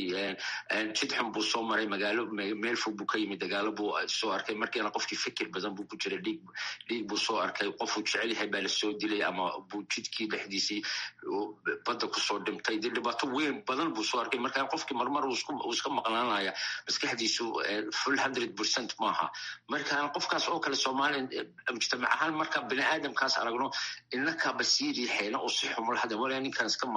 jid xun buu soo maray magaalo meel fog buu ka yimid dagaalo buu soo arkay markiina qofkii fikir badan buu ku jiray dhiig dhiig buu soo arkay qofuu jecel yahay baa lasoo dilay ama buu jidkii dhexdiisii badda kusoo dhimtay dee dhibaato weyn badan buu soo arkay markaa qofkii marmar uu iska maqnaanaya maskaxdiisu full hundred percent maaha markaa qofkaas oo kale soomaaliya mujtamac ahaan marka bini aadamkaas aragno innaka basiiri xeena oo si xumul hada walaa ninkan iska maqan all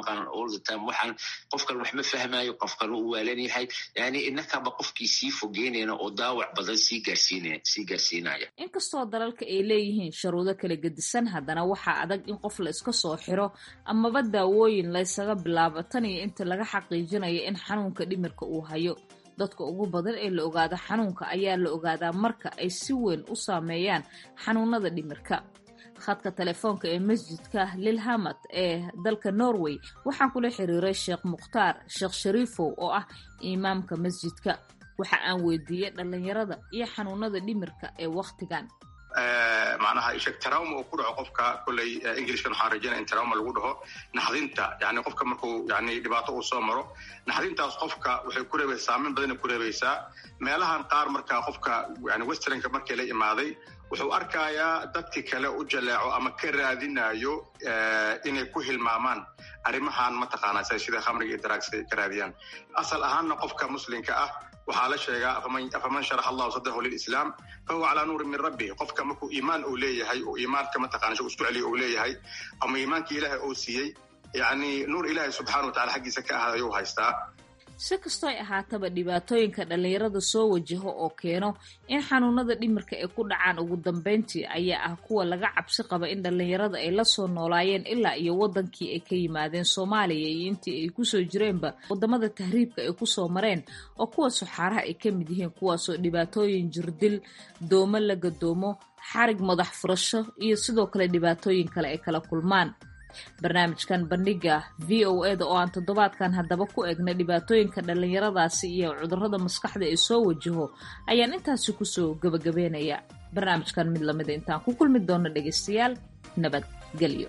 the time waxaan qofkan wax ma fahmayo qofkan uu waalan yahay yani innakaba qofkii sii fogeynayna oo daawac badan sii gaarsiinaya sii gaarsiinaya inkastoo dalalka ay leeyihiin sharuudo kala gedisan haddana waxaa adag in qof la iska soo xiro amaba daawooyin laysaga bilaabo tan iyo inta laga xaqiijinayo in xanuunka dhimirka uu hayo dadka ugu badan ee la ogaado xanuunka ayaa la ogaadaa marka ay si weyn u saameeyaan xanuunada dhimirka khadka telefoonka ee masjidka lilhamad ee dalka norway waxaan kula xiriiray sheekh mukhtaar sheekh shariifow oo ah imaamka masjidka waxa aan weydiiyey dhallinyarada iyo xanuunada dhimirka ee wakhtigan macnaha isheg trauma uu ku dhaco qofka kolley englishkan waxaan rajaynaya in trauma lagu dhaho naxdinta yani qofka markuu yani dhibaato uu soo maro naxdintaas qofka waxay ku reebaysaa saameyn badanay ku reebaysaa meelahan qaar marka qofka yani westernka markii la imaaday wuxuu arkayaa dadki kale u jaleeco ama ka raadinayo inay ku hilmaamaan arrimahan mataqaanaa sida khamriga iyo daraagsa ka raadiyaan asal ahaanna qofka muslimka ah waxaa la sheegaa afaman sharax allahu sadrahu lilislaam fahuwa calaa nuurin min rabbi qofka markuu iimaan uu leeyahay oo iimaanka mataqana isku celiya uu leeyahay ama iimaankii ilaahay uu siiyey yani nuur ilaahay subxana wa tacala xaggiisa ka ahaad ayuu haystaa si kastoo ay ahaataba dhibaatooyinka dhallinyarada soo wajaho oo keeno in xanuunada dhimirka ay ku dhacaan ugu dambeyntii ayaa ah kuwa laga cabsi qaba in dhallinyarada ay la soo noolaayeen ilaa iyo waddankii ay ka yimaadeen soomaaliya iyo intii ay kusoo jireenba waddamada tahriibka ay kusoo mareen oo kuwa suxaaraha ay ka mid yihiin kuwaasoo dhibaatooyin jirdil doomo la gadoomo xarig madax furasho iyo sidoo kale dhibaatooyin kale ay kala kulmaan barnaamijkan bandhiga v o eda oo aan toddobaadkan haddaba ku eegna dhibaatooyinka dhallinyaradaasi iyo cudurrada maskaxda ee soo wajaho ayaan intaasi kusoo gebagabeynaya barnaamijkan mid lamida intaan ku kulmi doono dhegaystayaal nabadgelyo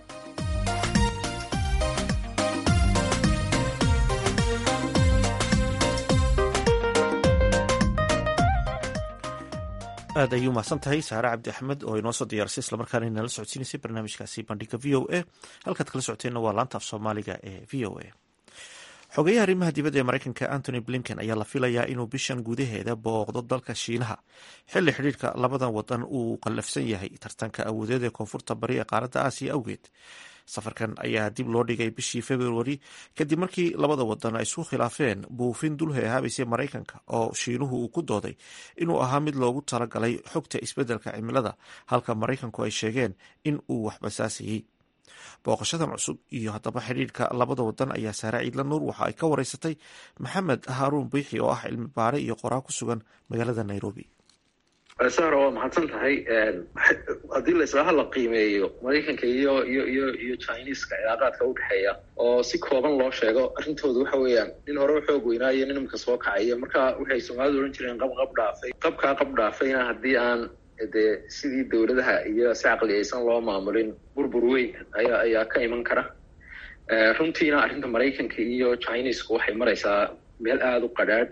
aad ayuu mahadsan tahay saare cabdi axmed oo inoo soo diyaarisay islamarkaana inala socodsiinaysay barnaamijkaasi bandhiga v o a halkaad kala socoteenna waa laanta af soomaaliga ee v o a xogeyaha arrimaha dibadda ee maraykanka antony blinken ayaa la filayaa inuu bishan gudaheeda booqdo dalka shiinaha xilli xidhiirka labadan wadan uu qallafsan yahay tartanka awoodeed ee koonfurta bari ee qaaradda aasiya awgeed safarkan ayaa dib loo dhigay bishii februari kadib markii labada wadan ay isku khilaafeen buufin dul heehaabaysay maraykanka oo shiinuhu uu ku dooday inuu ahaa mid loogu talagalay xogta isbeddelka cimilada halka maraykanku ay sheegeen in uu waxbasaasayey booqashadan cusub iyo haddaba xidhiirka labada wadan ayaa saare ciidla nuur waxa ay ka wareysatay maxamed haaruun biixi oo ah cilmi baare iyo qoraa ku sugan magaalada nairobi sara waa mahadsan tahay haddii la islaaha la qiimeeyo maraykanka iyo iyo iyo iyo chineska cilaaqaadka udhexeeya oo si kooban loo sheego arrintooda waxa weeyaan nin hore u xoog weynaayo nin imika soo kacaya marka waxay soomaalidu odhan jireen qab qab dhaafay qabkaa qab dhaafayna haddii aan dee sidii dowladaha iyo si caqliyaysan loo maamulin burbur weyn ayaa ayaa ka iman kara runtiina arrinta maraykanka iyo chinesku waxay maraysaa meel aada u qadhaadh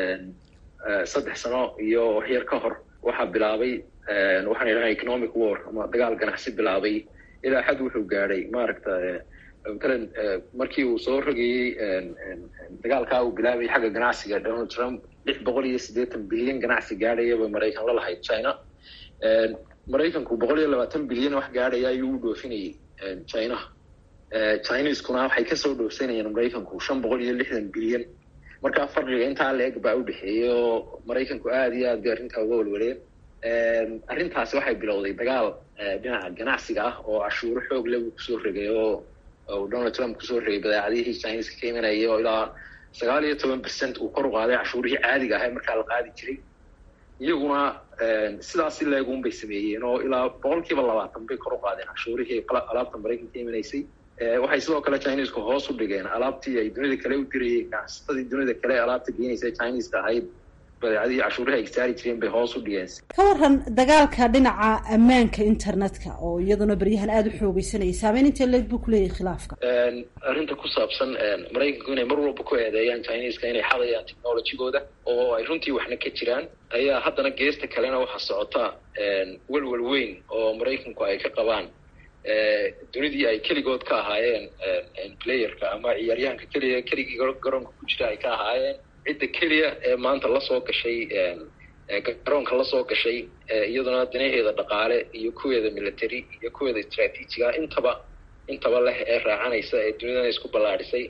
saddex sano iyo waxyar ka hor waxaa bilaabay waxaan idhaha economic war ama dagaal ganacsi bilaabay ilaa xad wuxuu gaadhay maaragta matalan markii uu soo rogayey dagaalkaa uu bilaabayay xagga ganacsiga donald trump lix boqol iyo siddeetan bilyan ganacsi gaadhayaba maraykan la lahayd china maraykanku boqol iyo labaatan bilyan wax gaadhaya ayuu u dhoofinayay chinaha chineskuna waxay kasoo dhoofsanayeen maraykanku shan boqol iyo lixdan bilyan markaa farqiga intaa la-eg baa u dhexeeyay oo maraykanku aada iyo aad bay arrintaa uga walwaleen arrintaasi waxay bilowday dagaal dhinaca ganacsiga ah oo cashuuro xoog leh buu kusoo regay oo donald trump kusoo regay badeecadihii chineska ka imanayay oo ilaa sagaal iyo toban percent uu kor u qaaday cashuurihii caadiga ahay markaa la qaadi jiray iyaguna sidaas si leegun bay sameeyeen oo ilaa boqol kiiba labaatan bay kor u qaadeen cashuurihii alaabta maraykanka ka imanaysay waxay sidoo kale chinesku hoos u dhigeen alaabtii ay dunida kale u dirayeen ganacsatadii dunida kale alaabta geenaysa chineska ahayd badeecadihii cashuuraha ay saari jireen bay hoos u dhigeen ka waran dagaalka dhinaca ammaanka internetka oo iyaduna beryahan aada u xoogeysanayay saameyn intee leeg buu kuleeyahay khilaafka arrinta ku saabsan maraykanku inay mar walba ku eedeeyaan chineska inay xadayaan technologygooda oo ay runtii waxna ka jiraan ayaa haddana geesta kalena waxaa socota welwel weyn oo maraykanku ay ka qabaan dunidii ay keligood ka ahaayeen playerka ama ciyaaryahanka keliya keligii garoonka ku jira ay ka ahaayeen cidda keliya ee maanta lasoo gashay garoonka lasoo gashay iyaduna danaheeda dhaqaale iyo kuweeda military iyo kuweeda istraatiijiga intaba intaba leh ee raacanaysa ee dunidana isku ballaadhisay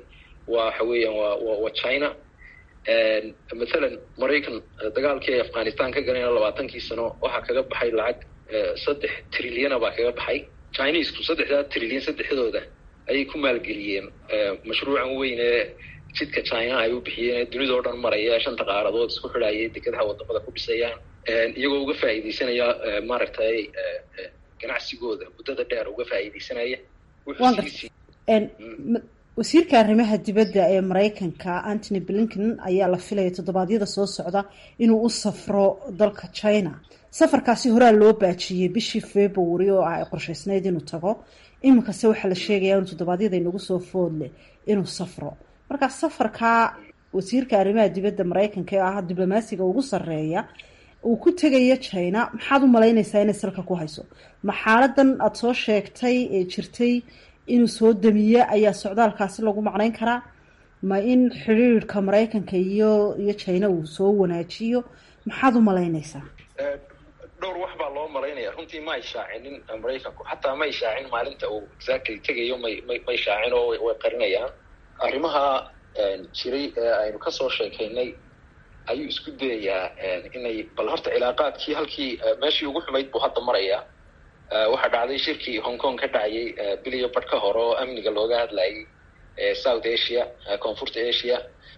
waxa weeyaan waa wa waa china mathalan maraykan dagaalkii ay afghanistan ka galayna labaatankii sano waxaa kaga baxay lacag saddex trilyana baa kaga baxay chinesku saddexdaa trilyan saddexdooda ayay ku maalgeliyeen mashruucan weyn ee jidka china ay u bixiyeen ee dunida o dhan maraya shanta qaaradood isku xidhayay dekedaha wadamada ku dhisayaan iyagoo uga faa'iidaysanaya maaragtay ganacsigooda muddada dheer uga faa'iidaysanaya wasiirka arrimaha dibadda ee maraykanka antony blinken ayaa la filaya toddobaadyada soo socda inuu u safro dalka china safarkaasi horaa loo baajiyey bishii february oo ah ay qorshaysnayd inuu tago iminkase waxaa la sheegayaa inu toddobaadyada inagu soo foodleh inuu safro marka safarkaa wasiirka arrimaha dibadda maraykanka ee ah diblomaasiga ugu sarreeya uu ku tegayo china maxaad u malaynaysaa inay salka ku hayso ma xaaladan aada soo sheegtay ee jirtay inuu soo damiye ayaa socdaalkaasi lagu macnayn karaa ma in xidhiirka maraykanka iyo iyo china uu soo wanaajiyo maxaad u malaynaysaa dhowr wax baa loo malaynaya runtii ma ay shaacinin maraykanku xataa ma ay shaacin maalinta uu exactly tegayo may may may shaacin oo way qarinayaan arrimaha jiray ee aynu kasoo sheekaynay ayuu isku dayayaa inay bal horta cilaaqaadkii halkii meeshii ugu xumayd buu hadda marayaa waxaa dhacday shirkii hong kong ka dhacayay biliyo badh ka hore oo amniga looga hadlayay south asia koonfurta asia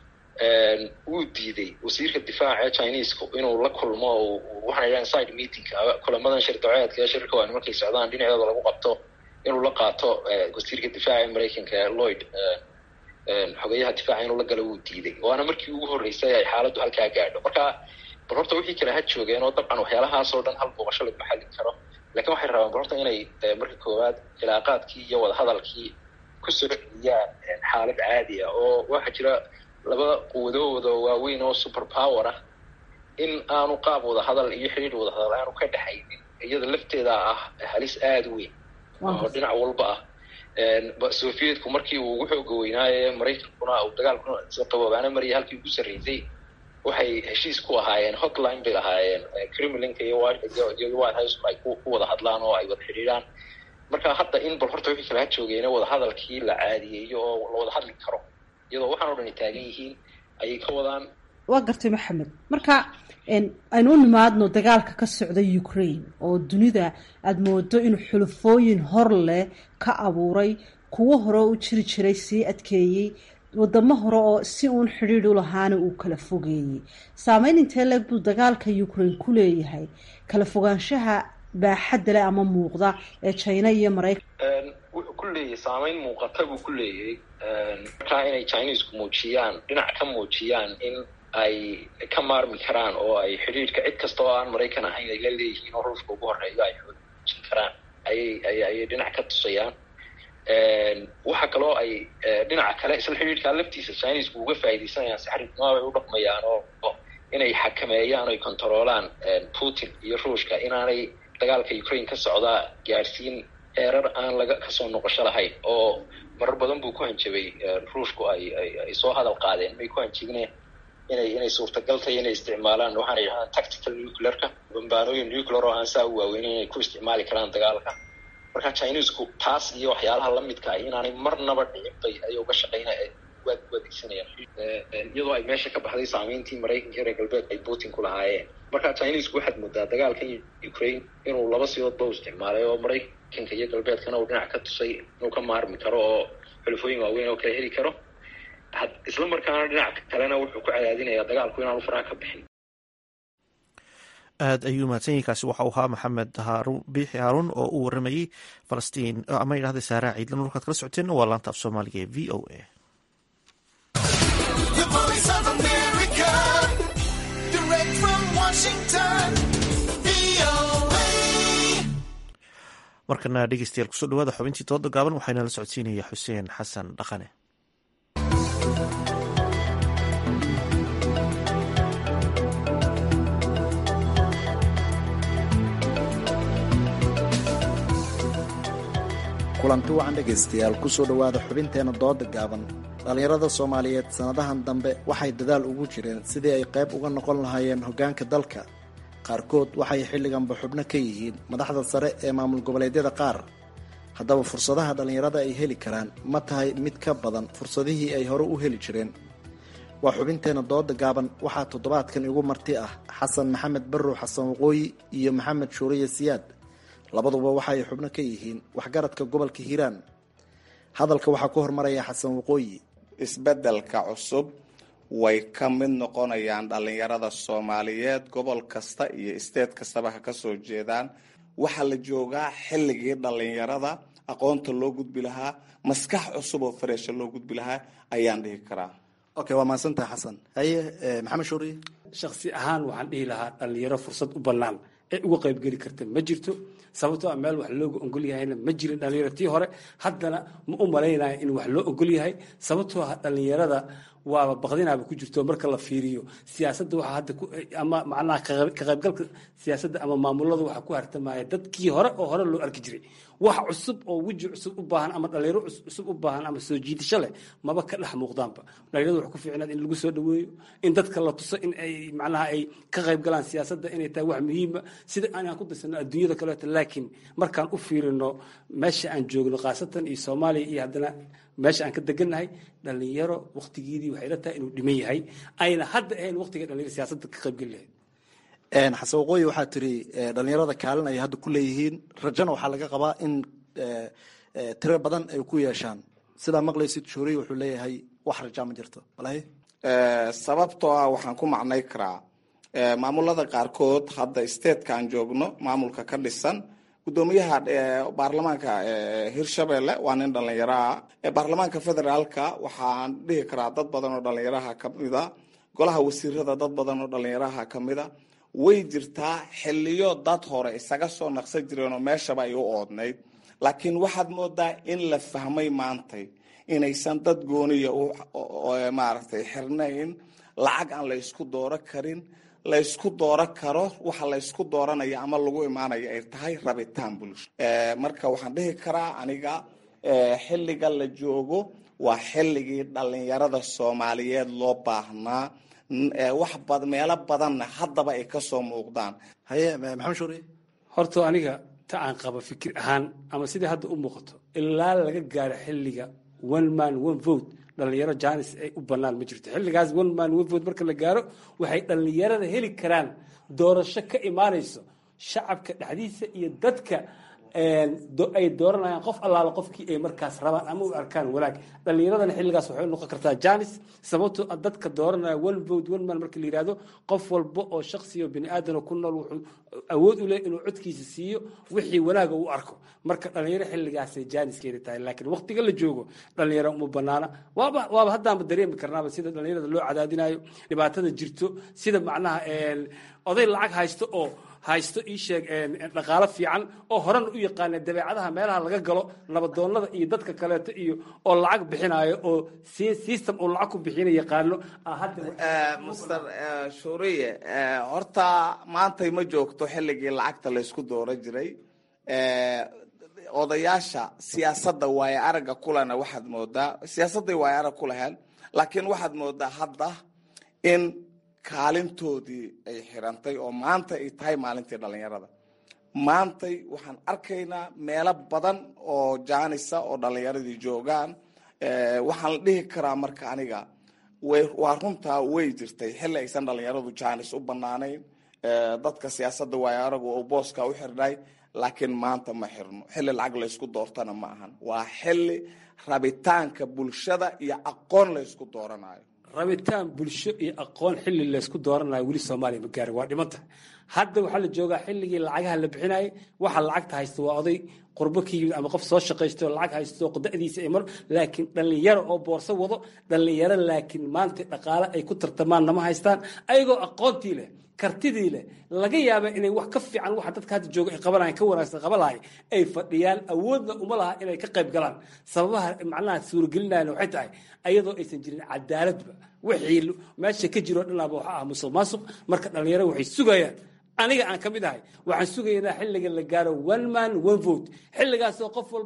wuu diiday wasiirka difaaca chinesku inuu la kulmo waxaan idhahan side meeting kulamadan shirdaceedka ee shirka waa nimankay socdaan dhinacooda lagu qabto inuu la qaato wasiirka difaaca maraykanka lloyd xogeyaha difaaca inuu la galo wuu diiday waana markii ugu horreysay ay xaaladdu halkaa gaadho marka bal horta wixii kale ha joogeen oo dabcan waxyaalahaasoo dhan hal booqasho lagu xallin karo lakin waxay rabaan bal horta inay marka koowaad cilaaqaadkii iyo wadahadalkii kusoo celiyaan xaalad caadi ah oo waxaa jira laba quwadooda waaweyn oo super power ah in aanu qaab wadahadal iyo xidhiir wadahadal aanu ka dhexaynin iyada lafteeda ah halis aada u weyn oo dhinac walba ah sovietku markii uu ugu xooga weynaaye maraykankuna uu dagaalkuna qaboobaana mariyay halkii ugu sarreysay waxay heshiis ku ahaayeen hotline bay lahaayeen kremlinka iyo iyo white house ay ku wada hadlaan oo ay wada xidhiidhaan marka hadda in bal horta wixii kala ha joogeene wadahadalkii la caadiyeeyo oo la wada hadli karo iyadoo waxaan o dhan ay taagan yihiin ayay ka wadaan waa gartay maxamed marka aynu u nimaadno dagaalka ka socda ukraine oo dunida aada moodo inuu xulufooyin hor leh ka abuuray kuwo hore u jiri jiray sii adkeeyey wadamo hore oo si uun xidhiidh u lahaana uu kala fogeeyey saameyn intee leeg buu dagaalka ukraine ku leeyahay kala fogaanshaha baaxadda leh ama muuqda ee china iyo maraykan wuxuu ku leeyahay saameyn muuqata buu ku leeyahay markaa inay chinesku muujiyaan dhinac ka muujiyaan in ay ka maarmi karaan oo ay xidhiidhka cid kasta oo aan maraykan ahayn ay la leeyihiin oo ruushka ugu horeeyo ay xoojin karaan ayay ay ayay dhinac ka tusayaan waxa kaloo ay dhinaca kale isla xidhiidhkaa laftiisa chinesku uga faa'iidaysanayaan si xariifnimo ay u dhaqmayaan oo inay xakameeyaan oy controolaan putin iyo ruushka inaanay dagaalka ukraine ka socdaa gaadhsiin eerar aan laga kasoo noqosho lahayn oo marar badan buu ku hanjabay ruushku ay ay soo hadal qaadeen may ku hanjibneen inay inay suurtagal tahay inay isticmaalaan waxaana yidhahdaan tactical nuclearka bambaanooyin nuclear oo aan saa u waaweynin inay ku isticmaali karaan dagaalka marka chinesku taas iyo waxyaalaha lamidka ah inaanay marnaba dhicin bay ayay uga shaqeyna waad u adeegsanayaan iyadoo ay meesha ka baxday saameyntii maraykanka reer galbeed ay putin ku lahaayeen marka chinesku waxaad moodaa dagaalkan ukraine inuu laba sidoodba u isticmaalay oo maraykanka iyo galbeedkana uu dhinac ka tusay inuu ka maarmi karo oo xulufooyin waaweyn oo kala heli karo isla markaana dhinac kalena wuxuu ku cadaadinayaa dagaalku inaanu faraha ka bixin aada ayuu mahadsan yahi kaasi waxau ahaa maxamed haarun biixi haaruun oo uu waramayey falastiin ama yidhahda saara ciidlan markaad kala socoteen waa laanta af soomaaliga ee v o a markana dhegeystayaal kusoo dhawaada xubintii dooda gaaban waxaana la socodsiinaya xuseen xasan dhaqane kulanti wacan dhegaystayaal kusoo dhowaada xubinteena dooda gaaban dhallinyarada soomaaliyeed sannadahan dambe waxay dadaal ugu jireen sidii ay qayb uga noqon lahaayeen hoggaanka dalka qaarkood waxay xilliganba xubno ka yihiin madaxda sare ee maamul goboleedyada qaar haddaba fursadaha dhallinyarada ay heli karaan ma tahay mid ka badan fursadihii ay hore u heli jireen waa xubinteena dooda gaaban waxaa toddobaadkan igu marti ah xasan maxamed barrow xasan waqooyi iyo maxamed shuuriye siyaad labaduba waxa ay xubno ka yihiin waxgaradka gobolka hiiraan hadalka waxaa ku hormaraya xasan waqooyi isbeddelka cusub way ka mid noqonayaan dhallinyarada soomaaliyeed gobol kasta iyo isteed kastaba ha ka soo jeedaan waxaa la joogaa xilligii dhallinyarada aqoonta loo gudbi lahaa maskax cusub oo fareesha loo gudbi lahaa ayaan dhihi karaa okay waa mahadsantaha xasan haye maxamed shuuriye shaksi ahaan waxaan dhihi lahaa dhallinyaro fursad u bannaan ee uga qaybgeli karta ma jirto sababtoo a meel wax looga ogol yahayna ma jirin dhallinyaro tii hore haddana ma u malaynaya in wax loo ogol yahay sababtoo ah dhallinyarada waaba baqdinaaba ku jirto marka la fiiriyo siyaasadda waxaa hadda ama macnaha ka qaybgalka siyaasadda ama maamulada waxaa ku hartamaya dadkii hore oo hore loo arki jiray wax cusub oo weji cusub u baahan ama dhalinyaro cusub u baahan ama soo jiidasho leh maba ka dhex muuqdaanba dhalinyarada waxaa ku fiicnaad in lagu soo dhaweeyo in dadka la tuso in ay macnaha ay ka qayb galaan siyaasadda inay tahay wax muhiima sida aanaan ku darsano adduunyada kaleeto laakiin markaan u fiirino meesha aan joogno khaasatan iyo soomaaliya iyo haddana meesha aan ka degannahay dhalinyaro waktigeedii waxay la tahay inuu dhiman yahay ayna hadda ahayn waqtiga dhalinyaro siyaasadda ka qaybgeli lahayd xasan waqooyi waxaa tiri dhalinyarada kaalin ay hadda ku leeyihiin rajana waxaa laga qabaa in tiro badan ay ku yeeshaan sidaa maqlaysid shuuriy wuxuu leeyahay wax rajaa ma jirto walahi sababtoo ah waxaan ku macnay karaa maamulada qaarkood hadda statetka aan joogno maamulka ka dhisan gudoomiyaha baarlamaanka hirshabelle waa nin dhallinyaraha baarlamaanka federaalka waxaan dhihi karaa dad badan oo dhallinyaraha kamida golaha wasiirada dad badan oo dhallinyaraha kamida way jirtaa xiliyo dad hore isaga soo naqsan jireenoo meeshaba ay u oodnayd laakiin waxaad moodaa in la fahmay maantay inaysan dad gooniya maaragtay xirnayn lacag aan la ysku dooro karin la ysku dooro karo waxa la ysku dooranaya ama lagu imaanayo ay tahay rabitaan bulsho marka waxaan dhihi karaa aniga xilliga la joogo waa xilligii dhallinyarada soomaaliyeed loo baahnaa wax bad meelo badanna haddaba ay kasoo muuqdaan haye maxamed shuuri horta aniga ta aan qaba fikir ahaan ama sidai hadda u muuqato ilaa laga gaaro xilliga one man one vote dhalinyaro janis ay u banaan ma jirto xilligaas one man one vote marka la gaaro waxay dhalinyarada heli karaan doorasho ka imaanayso shacabka dhexdiisa iyo dadka ay dooranayaan qof allaala qofkii ay markaas rabaan ama u arkaan wanaag dhalinyaradana xilligaas waxay noqon kartaa janis sababtoo dadka dooranaya one vote one man marka la yihahdo qof walba oo shaksi oo bini aadan ku nool wuxuu awood u leh inuu codkiisa siiyo wixii wanaaga u arko marka dhalinyaro xilligaasay janiskeeda tahay laakiin waqtiga la joogo dhalinyaro uma banaana waaba waaba haddaanba dareemi karnaaba sida dhalinyarada loo cadaadinayo dhibaatada jirto sida macnaha oday lacag haysto oo haysto ii sheeg dhaqaalo fiican oo horena u yaqaana dabeecadaha meelaha laga galo nabadoonada iyo dadka kaleeto iyo oo lacag bixinayo oo system oo lacag ku bixina yaqaano master shuriye horta maantay ma joogto xilligii lacagta laysku dooro jiray odayaasha siyaasadda waaye aragga kulena waxaad moodaa siyaasadday waaye arag ku laheen laakiin waxaad moodaa hadda in kaalintoodii ay xirantay oo maanta ay tahay maalintii dhalinyarada maantay waxaan arkaynaa meelo badan oo jaanisa oo dhalinyaradii joogaan waxaan la dhihi karaa marka aniga waa runtaa way jirtay xilli aysan dhalinyaradu jaanis u banaanayn dadka siyaasadda waayo aragu oo booska u xirnay laakiin maanta ma xirno xilli lacag laysku doortana ma ahan waa xilli rabitaanka bulshada iyo aqoon laysku dooranayo rabitaan bulsho iyo aqoon xilli laysku dooranayo weli soomaaliya ma gaarin waa dhiman tahay hadda waxaa la joogaa xilligii lacagaha la bixinayay waxa lacagta haysta waa oday qurbo ka yimid ama qof soo shaqaysto lacag haysto da'diisa ay mar laakiin dhallinyaro oo boorso wado dhallinyaro laakiin maanta dhaqaale ay ku tartamaan nama haystaan ayagoo aqoontii leh kartidii leh laga yaaba inay wax ka fiican waxa dadka hadda jooga ay qabanayan ka wanaagsan qaban lahay ay fadhiyaan awoodna uma laha inay ka qayb galaan sababaha macnaha suuragelinayana waxay tahay ayadoo aysan jirin cadaaladba wixii meesha ka jiro dhanaaba waxa ah musuq maasuq marka dhallinyaro waxay sugayaan aniga aan ka mid ahay waxaan sugaynaa xilliga la gaaro one man one vote xilligaasoo qof walbo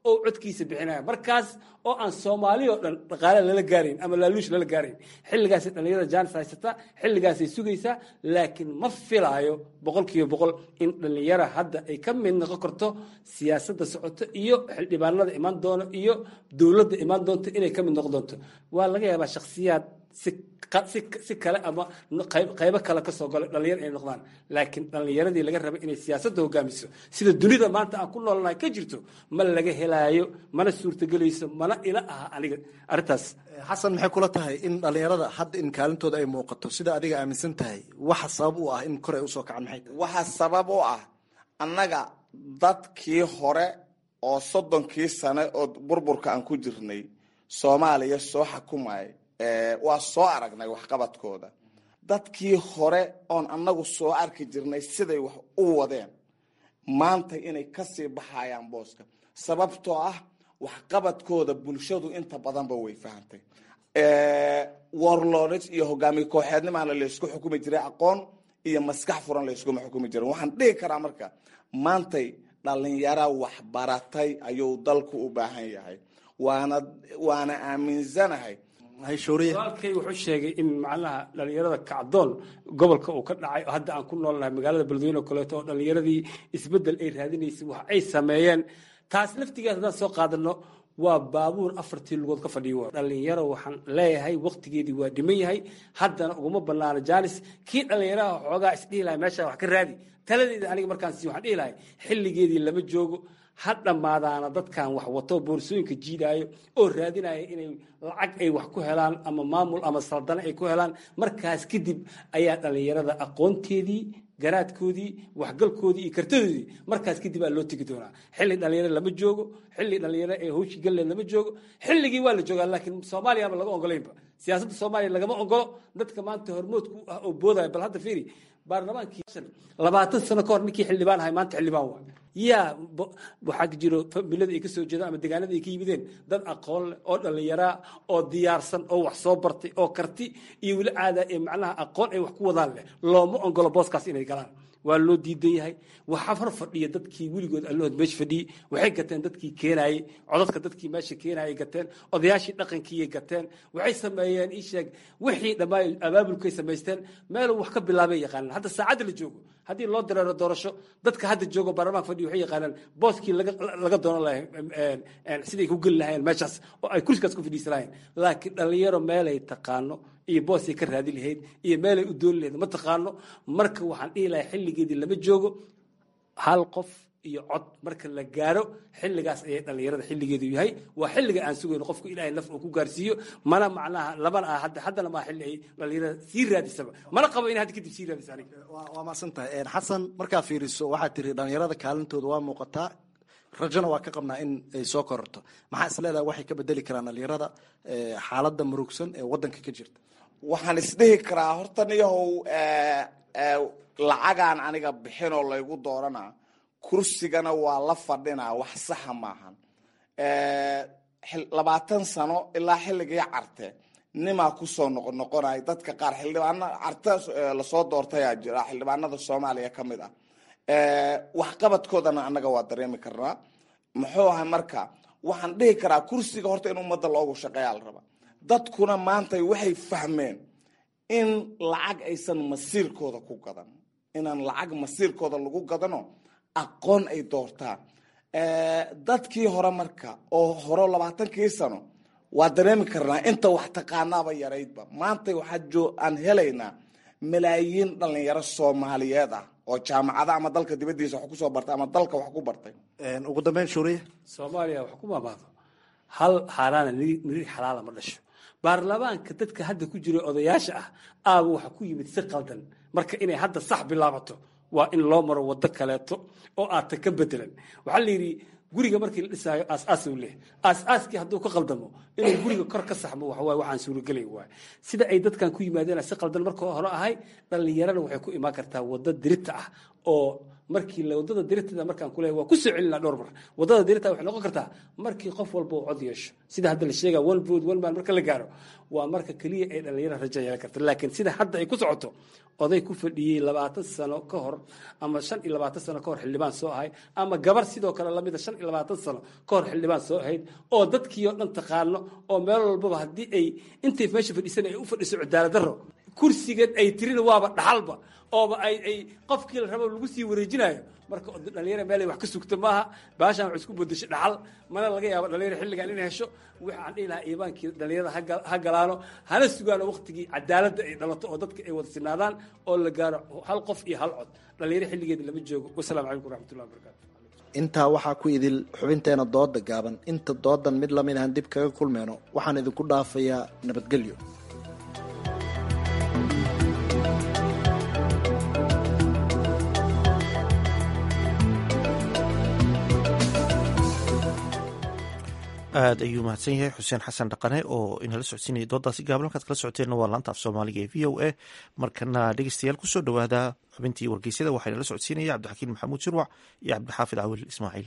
oo codkiisa bixinaya markaas oo aan soomaali oo dhan dhaqaale lala gaarayn ama laaluush lala gaarayn xilligaasay dhallinyarada jaanis haysataa xilligaasay sugaysaa laakiin ma filaayo boqol kiiba boqol in dhallinyara hadda ay ka mid noqon karto siyaasadda socoto iyo xildhibaanada imaan doono iyo dowladda imaan doonto inay ka mid noqon doonto waa laga yaabaa shakhsiyaad si si kale ama qaybo kale kasoo galo dhalinyar inay noqdaan laakiin dhallinyaradii laga raba inay siyaasadda hogaamiso sida dunida maanta aan ku noolnahay ka jirto ma laga helaayo mana suurtagelayso mana ila aha aniga arrintaas xasan maxay kula tahay in dhallinyarada hadda in kaalintooda ay muuqato sida adiga aaminsan tahay waxa sabab u ah in kor ay usoo kacaan maxay tahay waxaa sabab u ah annaga dadkii hore oo soddonkii sane oo burburka aan ku jirnay soomaaliya soo xakumay waa soo aragnay waxqabadkooda dadkii hore oon annagu soo arki jirnay siday wax u wadeen maanta inay kasii baxayaan booska sababtoo ah waxqabadkooda bulshadu inta badanba way fahantay warlords iyo hogaamiye kooxeednimaana laysku xukumi jiray aqoon iyo maskax furan layskuma xukumi jirin waxaan dhihi karaa marka maantay dhalinyara waxbaratay ayuu dalku u baahan yahay waana waana aaminsanahay walaalkay wuxuu sheegay in macnaha dhalinyarada kacdoon gobolka uu ka dhacay hadda aan ku noolnahay magaalada beledweyne oo kaleeto oo dhalinyaradii isbedel ay raadinaysay wax ay sameeyeen taas laftigeed haddaan soo qaadano waa baabuur afartii lugood ka fadhiyo dhalinyaro waxaan leeyahay waktigeedii waa dhiman yahay haddana uguma banaano jaanis kii dhalinyaraha xoogaa isdhihi lahay meesha wax ka raadi taladeeda aniga markaan sii waxaan dhihi lahay xilligeedii lama joogo ha dhammaadaana dadkan wax wato boorsooyinka jiidaayo oo raadinaya inay lacag ay wax ku helaan ama maamul ama saldane ay ku helaan markaas kadib ayaa dhallinyarada aqoonteedii garaadkoodii waxgalkoodii iyo kartadoodii markaas kadib aa loo tegi doonaa xilli dhalinyaro lama joogo xilli dhalinyaro ee hawshi galleed lama joogo xilligii waa la joogaa laakiin soomaaliyaba laga ogolaynba siyaasadda soomaaliya lagama ogolo dadka maanta hormoodku ah oo boodaya bal hadda fiiri baarlamaankii labaatan sano ka hor ninkii xildhibaan ahay maanta xildhibaan waa yaa waxaa jiro familada ay ka soo jeedaan ama deegaanada ay ka yimideen dad aqoon leh oo dhallinyaraa oo diyaarsan oo wax soo bartay oo karti iyo weli caada ee macnaha aqoon ay wax ku wadaan leh looma ogolo booskaas inay galaan waa loo diidan yahay waxaa hor fadhiya dadkii weligood allahood meesha fadhiyey waxay gateen dadkii keenaayey codadka dadkii meesha keenaayay gateen odayaashii dhaqankiiyay gateen waxay sameeyeen ii sheeg wixii dhammaan abaabulkay samaysteen meeluu wax ka bilaabay yaqaanaan hadda saacadda la joogo haddii loo dareero doorasho dadka hadda joogo baarlamaanka fadhiya waxay yaqaanaan booskii laga laga doonan lahay siday ku geli lahayeen meeshaas oo ay kursigaas ku fadhiisan lahayeen laakiin dhallinyaro meelay taqaano iyo boosay ka raadi lahayd iyo meelay u dooni lahayd ma taqaano marka waxaan dhihi lahay xilligeedii lama joogo hal qof iyo cod marka la gaaro xilligaas ayay dhallinyarada xilligeedu yahay waa xilliga aan sugayno qofku ilaahay naf uu ku gaarsiiyo mana macnaha lamana ah hadda haddana maa xilli ay dhallinyarada sii raadisaba mana qabo in hadda kadib sii raadisa aniga waa maasan tahay xasan markaa fiiriso waxaad tiri dhallinyarada kaalintooda waa muuqataa rajona waa ka qabnaa in ay soo kororto maxaa is leedahay waxay ka bedeli karaan dhallinyarada xaaladda murugsan ee waddanka ka jirta waxaan isdhihi karaa horta niyahow lacagaan aniga bixinoo laygu dooranaa kursigana waa la fadhinaa wax saxa maahan labaatan sano ilaa xilligii carte nimaa kusoo noqon noqonay dadka qaar xildhibaana carte lasoo doortayaa jira xildhibaanada soomaaliya ka mid ah waxqabadkoodana annaga waa dareemi karnaa muxuu ahay marka waxaan dhihi karaa kursiga horta in ummadda loogu shaqeeyaa la rabaa dadkuna maanta waxay fahmeen in lacag aysan masiirkooda ku gadan inaan lacag masiirkooda lagu gadano aqoon ay doortaan dadkii hore marka oo hore labaatankii sano waa dareemi karnaa inta wax taqaanaaba yaraydba maanta waxaa aan helaynaa malaayiin dhalinyaro soomaaliyeed ah oo jaamacada ama dalka dibadiisa wax kusoo bartay ama dalka wax ku bartay ugu dambeyn shuuriye soomaaliya wax ku maamaado hal xaaraana niri xalaala ma dhasho baarlamaanka dadka hadda ku jira odayaasha ah aaba waxa ku yimid si qaldan marka inay hadda sax bilaabato waa in loo maro wado kaleeto oo aadta ka bedelan waxaa la yidhi guriga markii la dhisaayo aas-aasuu leh aas-aaskii hadduu ka qaldamo inuu guriga kor ka saxmo waxawaay waxaan suuragelay waay sida ay dadkan ku yimaadeen si qaldan marka hore ahay dhallinyarana waxay ku imaan kartaa wado dirita ah oo markii wadada dirtada markaan ku leeyahay waa ku soo celinaa dhowr mar wadada dirtada waxay noqon kartaa markii qof walba uu cod yeesho sida hadda la sheega one vote one man marka la gaaro waa marka keliya ay dhalinyaro rajo yeelan karta laakiin sida hadda ay ku socoto oday ku fadhiyey labaatan sano ka hor ama shan iyo labaatan sano ka hor xildhibaan soo ahayd ama gabar sidoo kale lamida shan iyo labaatan sano ka hor xildhibaan soo ahayd oo dadkii oo dhan taqaano oo meel walbaba haddii ay intay meesha fadhiisan ay u fadhiso cadaalad darro kursigan ay tirina waaba dhaxalba ooba ay ay qofkii la rabo lagu sii wareejinayo marka dhalinyara meelay wax ka sugta maaha baashaan wax isku bedeshay dhaxal mana laga yaabo dhalinyara xilligan inay hesho waxaan dhihi lahaa iibaankii dhalinyarada ha galaano hana sugaano waqtigii cadaaladda ay dhalato oo dadka ay wada sinaadaan oo la gaaro hal qof iyo hal cod dhalinyaro xilligeeda lama joogo wasalaamu calaykum waraxmatullahi wabarakatu intaa waxaa ku idil xubinteena dooda gaaban inta doodan mid lamid ahan dib kaga kulmeyno waxaan idinku dhaafayaa nabadgelyo aad ayuu mahadsan yahay xuseen xasan dhaqane oo inala socodsiinaya doodaasi gaaban halkaad kala socoteenna waa laanta af soomaaliga ee v o a markana dhegeystayaal kusoo dhowaada xubintii wargeysyada waxaa inala socodsiinaya cabdixakiin maxamuud shirwac iyo cabdixaafid cawil ismaaciil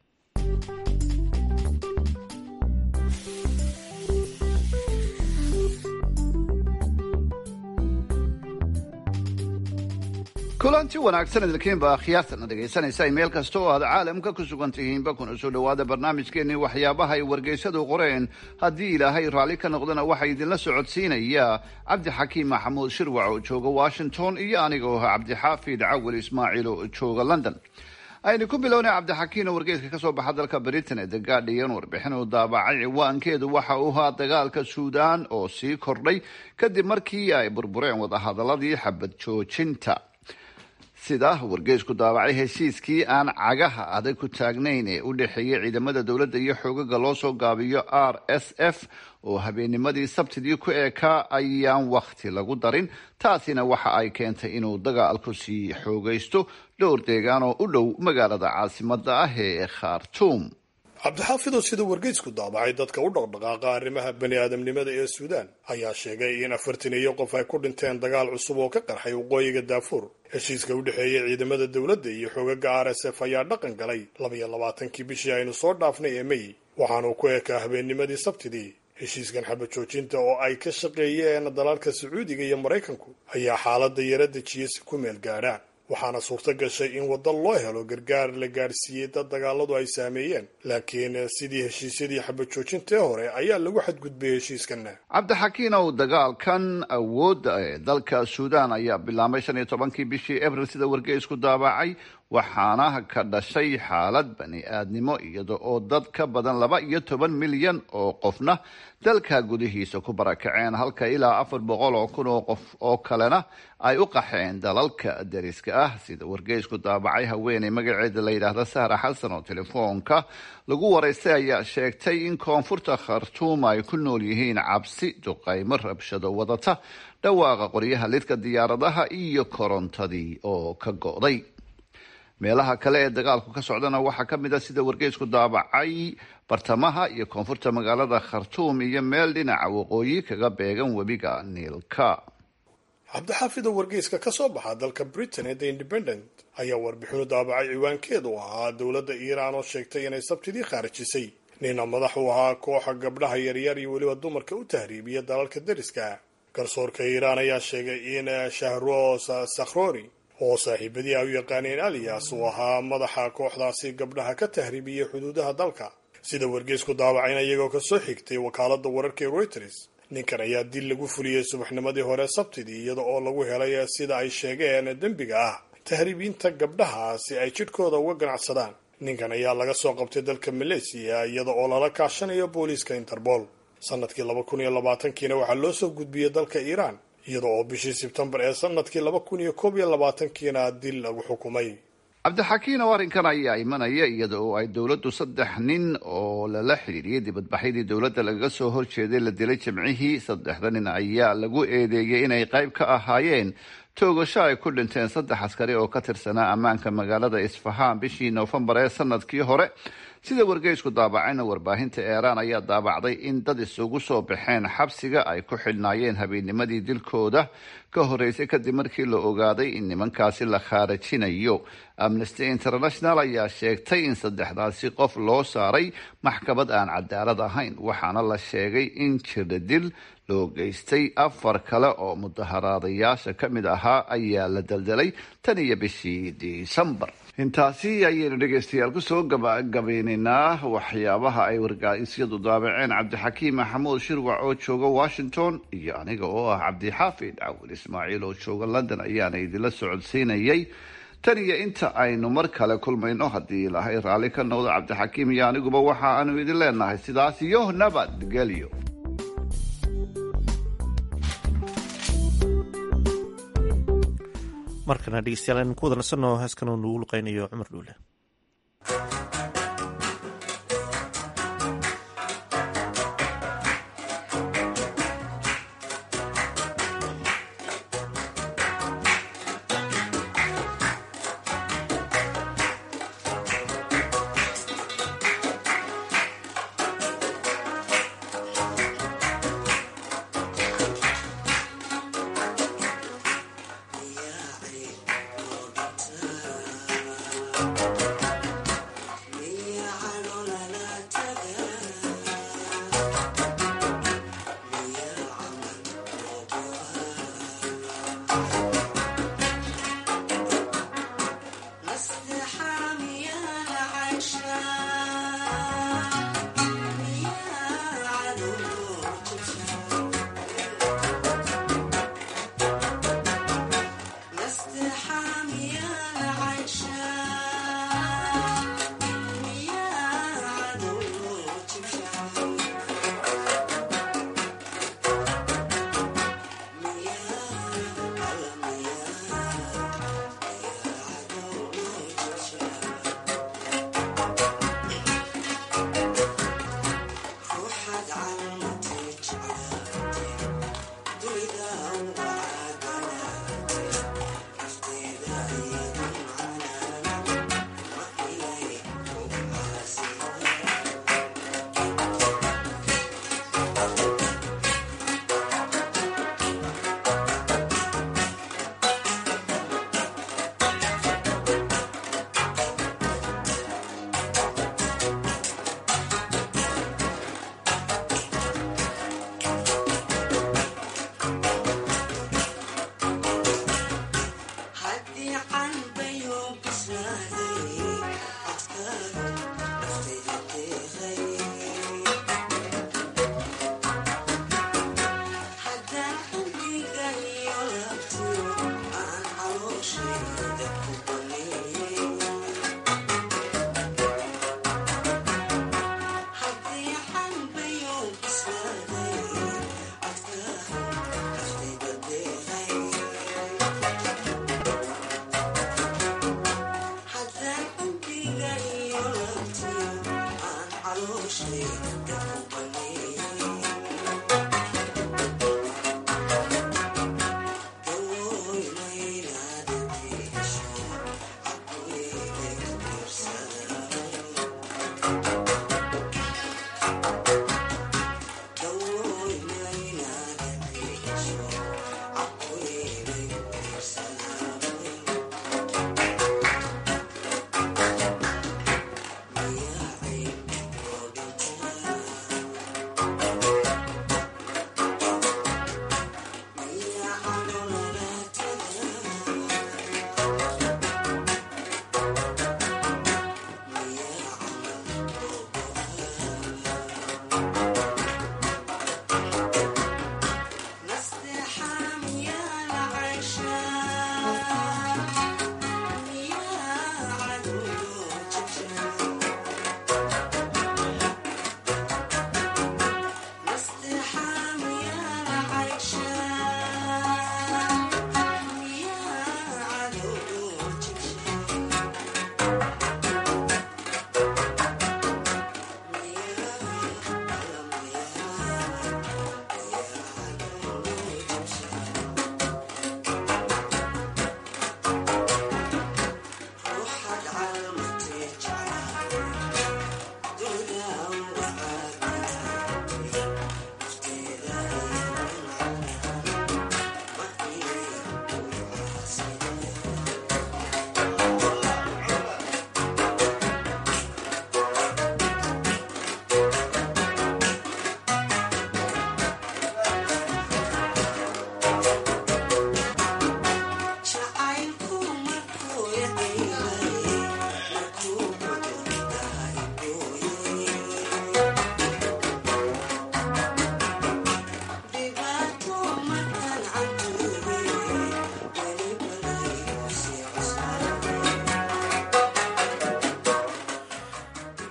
kulanti wanaagsan idinkiinba akhyaartana dhegaysanaysa meel kasta oo aad caalamka ku sugan tihiinba kuna soo dhowaada barnaamijkeenii waxyaabaha ay wargeysadu qoreen haddii ilaahay raalli ka noqdana waxaa idinla socodsiinaya cabdixakiim maxamuud shirwac oo jooga washington iyo aniga oo ah cabdixaafid cawil ismaaciil oo jooga london aynu ku bilownay cabdixakiin oo wargeyska kasoo baxa dalka britain ee the guardian warbixin uu daabacay ciwaankeedu waxa uu ahaa dagaalka suudaan oo sii kordhay kadib markii ay burbureen wadahadaladii xabad joojinta sida wargeysku daawacay heshiiskii aan cagaha adag ku taagnayn ee u dhexeeyay ciidamada dowladda iyo xoogaga loo soo gaabiyo r s f oo habeennimadii sabtidii ku eekaa ayaan wakhti lagu darin taasina waxa ay keentay inuu dagaalku sii xoogaysto dhowr deegaan oo u dhow magaalada caasimada ah ee khartuum cabdixaafidow sida wargeysku daabacay dadka u dhaqdhaqaaqa arrimaha bani aadamnimada ee suudaan ayaa sheegay in afartan iyo qof ay ku dhinteen dagaal cusub oo ka qarxay waqooyiga daafuur heshiiska u dhexeeya ciidamada dowladda iyo xoogaga r s f ayaa dhaqan galay labaiyo labaatankii bishii aynu soo dhaafnay ee mey waxaanuu ku ekaa habeennimadii sabtidii heshiiskan xabad joojinta oo ay ka shaqeeyeen dalalka sacuudiga iyo maraykanku ayaa xaaladda yara dejiyay si ku meel gaadhaan waxaana suurto gashay in waddo loo helo gargaar la gaadhsiiyey dad dagaaladu ay saameeyeen laakiin sidii heshiisyadii xabad joojintae hore ayaa lagu xadgudbay heshiiskanna cabdixakiin ow dagaalkan awoodda ee dalka suudaan ayaa bilaabmay shan iyo tobankii bishii abril sida wargeysku daabacay waxaana ka dhashay xaalad bani aadnimo iyada oo dad ka badan laba iyo toban milyan oo qofna dalka gudihiisa ku barakaceen halka ilaa afar boqol oo kun oo qof oo kalena ay u qaxeen dalalka dariska ah sida wargeysku daabacay haweeney magaceeda la yidhaahda sahra xasan oo telefoonka lagu waraystay ayaa sheegtay in koonfurta khartuum ay ku nool yihiin cabsi duqaymo rabshado wadata dhawaaqa qoryaha lidka diyaaradaha iyo korontadii oo ka go'day meelaha kale ee dagaalku ka socdana waxaa ka mid a sida wargeysku daabacay bartamaha iyo koonfurta magaalada khartuum iyo meel dhinaca waqooyi kaga beegan webiga niilka cabdixaafido wargeyska ka soo baxa dalka britain ee the independent ayaa warbixinu daabacay ciwaankeedu ahaa dowladda iiraan oo sheegtay inay sabtidii khaarijisay nina madax u ahaa kooxa gabdhaha yaryar iyo weliba dumarka u tahriibiya dalalka dariska garsoorka iiraan ayaa sheegay in shahroos sakhrori oo saaxiibadii ay u yaqaaneen aliyas uu ahaa madaxa kooxdaasi gabdhaha ka tahriibiyey xuduudaha dalka sida wargeysku daawacayna iyagoo kasoo xigtay wakaalada wararka ee reuters ninkan ayaa dil lagu fuliyey subaxnimadii hore sabtidii iyada oo lagu helay sida ay sheegeen dembiga ah tahriibiinta gabdhaha si ay jidhkooda uga ganacsadaan ninkan ayaa laga soo qabtay dalka maleysiya iyada oo lala kaashanayo booliiska interpol sanadkii laba kun iyo labaatankiina waxaa loo soo gudbiyey dalka iiraan iyada oo bishii sebtembar ee sanadkii laba kun iyo koob iyo labaatankiina dil lagu xukumay cabdixakiin oo arrinkan ayaa imanaya iyada oo ay dowladdu saddex nin oo lala xidhiiriyey dibadbaxyadii dowladda lagaga soo horjeeday la dilay jimcihii saddexda nin ayaa lagu eedeeyey inay qayb ka ahaayeen toogasho ay ku dhinteen saddex askari oo ka tirsanaa ammaanka magaalada isfahaan bishii noofembar ee sanadkii hore sida wargeysku daabacayna warbaahinta eeraan ayaa daabacday in dad isugu soo baxeen xabsiga ay ku xidhnaayeen habeenimadii dilkooda ka horeysay kadib markii la ogaaday in nimankaasi la khaarajinayo amnesty international ayaa sheegtay in saddexdaasi qof loo saaray maxkamad aan cadaalad ahayn waxaana la sheegay in jirdadil loo geystay afar kale oo mudaharaadayaasha ka mid ahaa ayaa la daldalay tan iyo bishii disembar intaasi ayaynu dhegeystayaal kusoo gabagabeynaynaa waxyaabaha ay wargaysyadu daabaceen cabdixakiim maxamuud shirwac oo jooga washington iyo aniga oo ah cabdixaafid cawil ismaaciil oo jooga london ayaana idinla socodsiinayay tan iyo inta aynu mar kale kulmayno haddii ilaahay raalli ka noqdo cabdixakiim iyo aniguba waxa aanu idin leenahay sidaas iyo nabadgelyo markana dhegeystayaal aynu ku wada nasanoo heeskan oo nugu luqeynayo cumar dhuule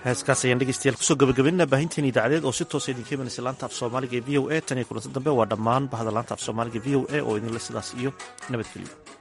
heeskaas ayaan dhegeystayaal kusoo gabagabaynaa baahinteen idaacadeed oo si toosa idinka imanaysa laanta af soomaaliga ee v o a tan iyo kulanti dambe waa dhammaan bahda laanta af soomaaliga v o a oo idinle sidaas iyo nabadgelyo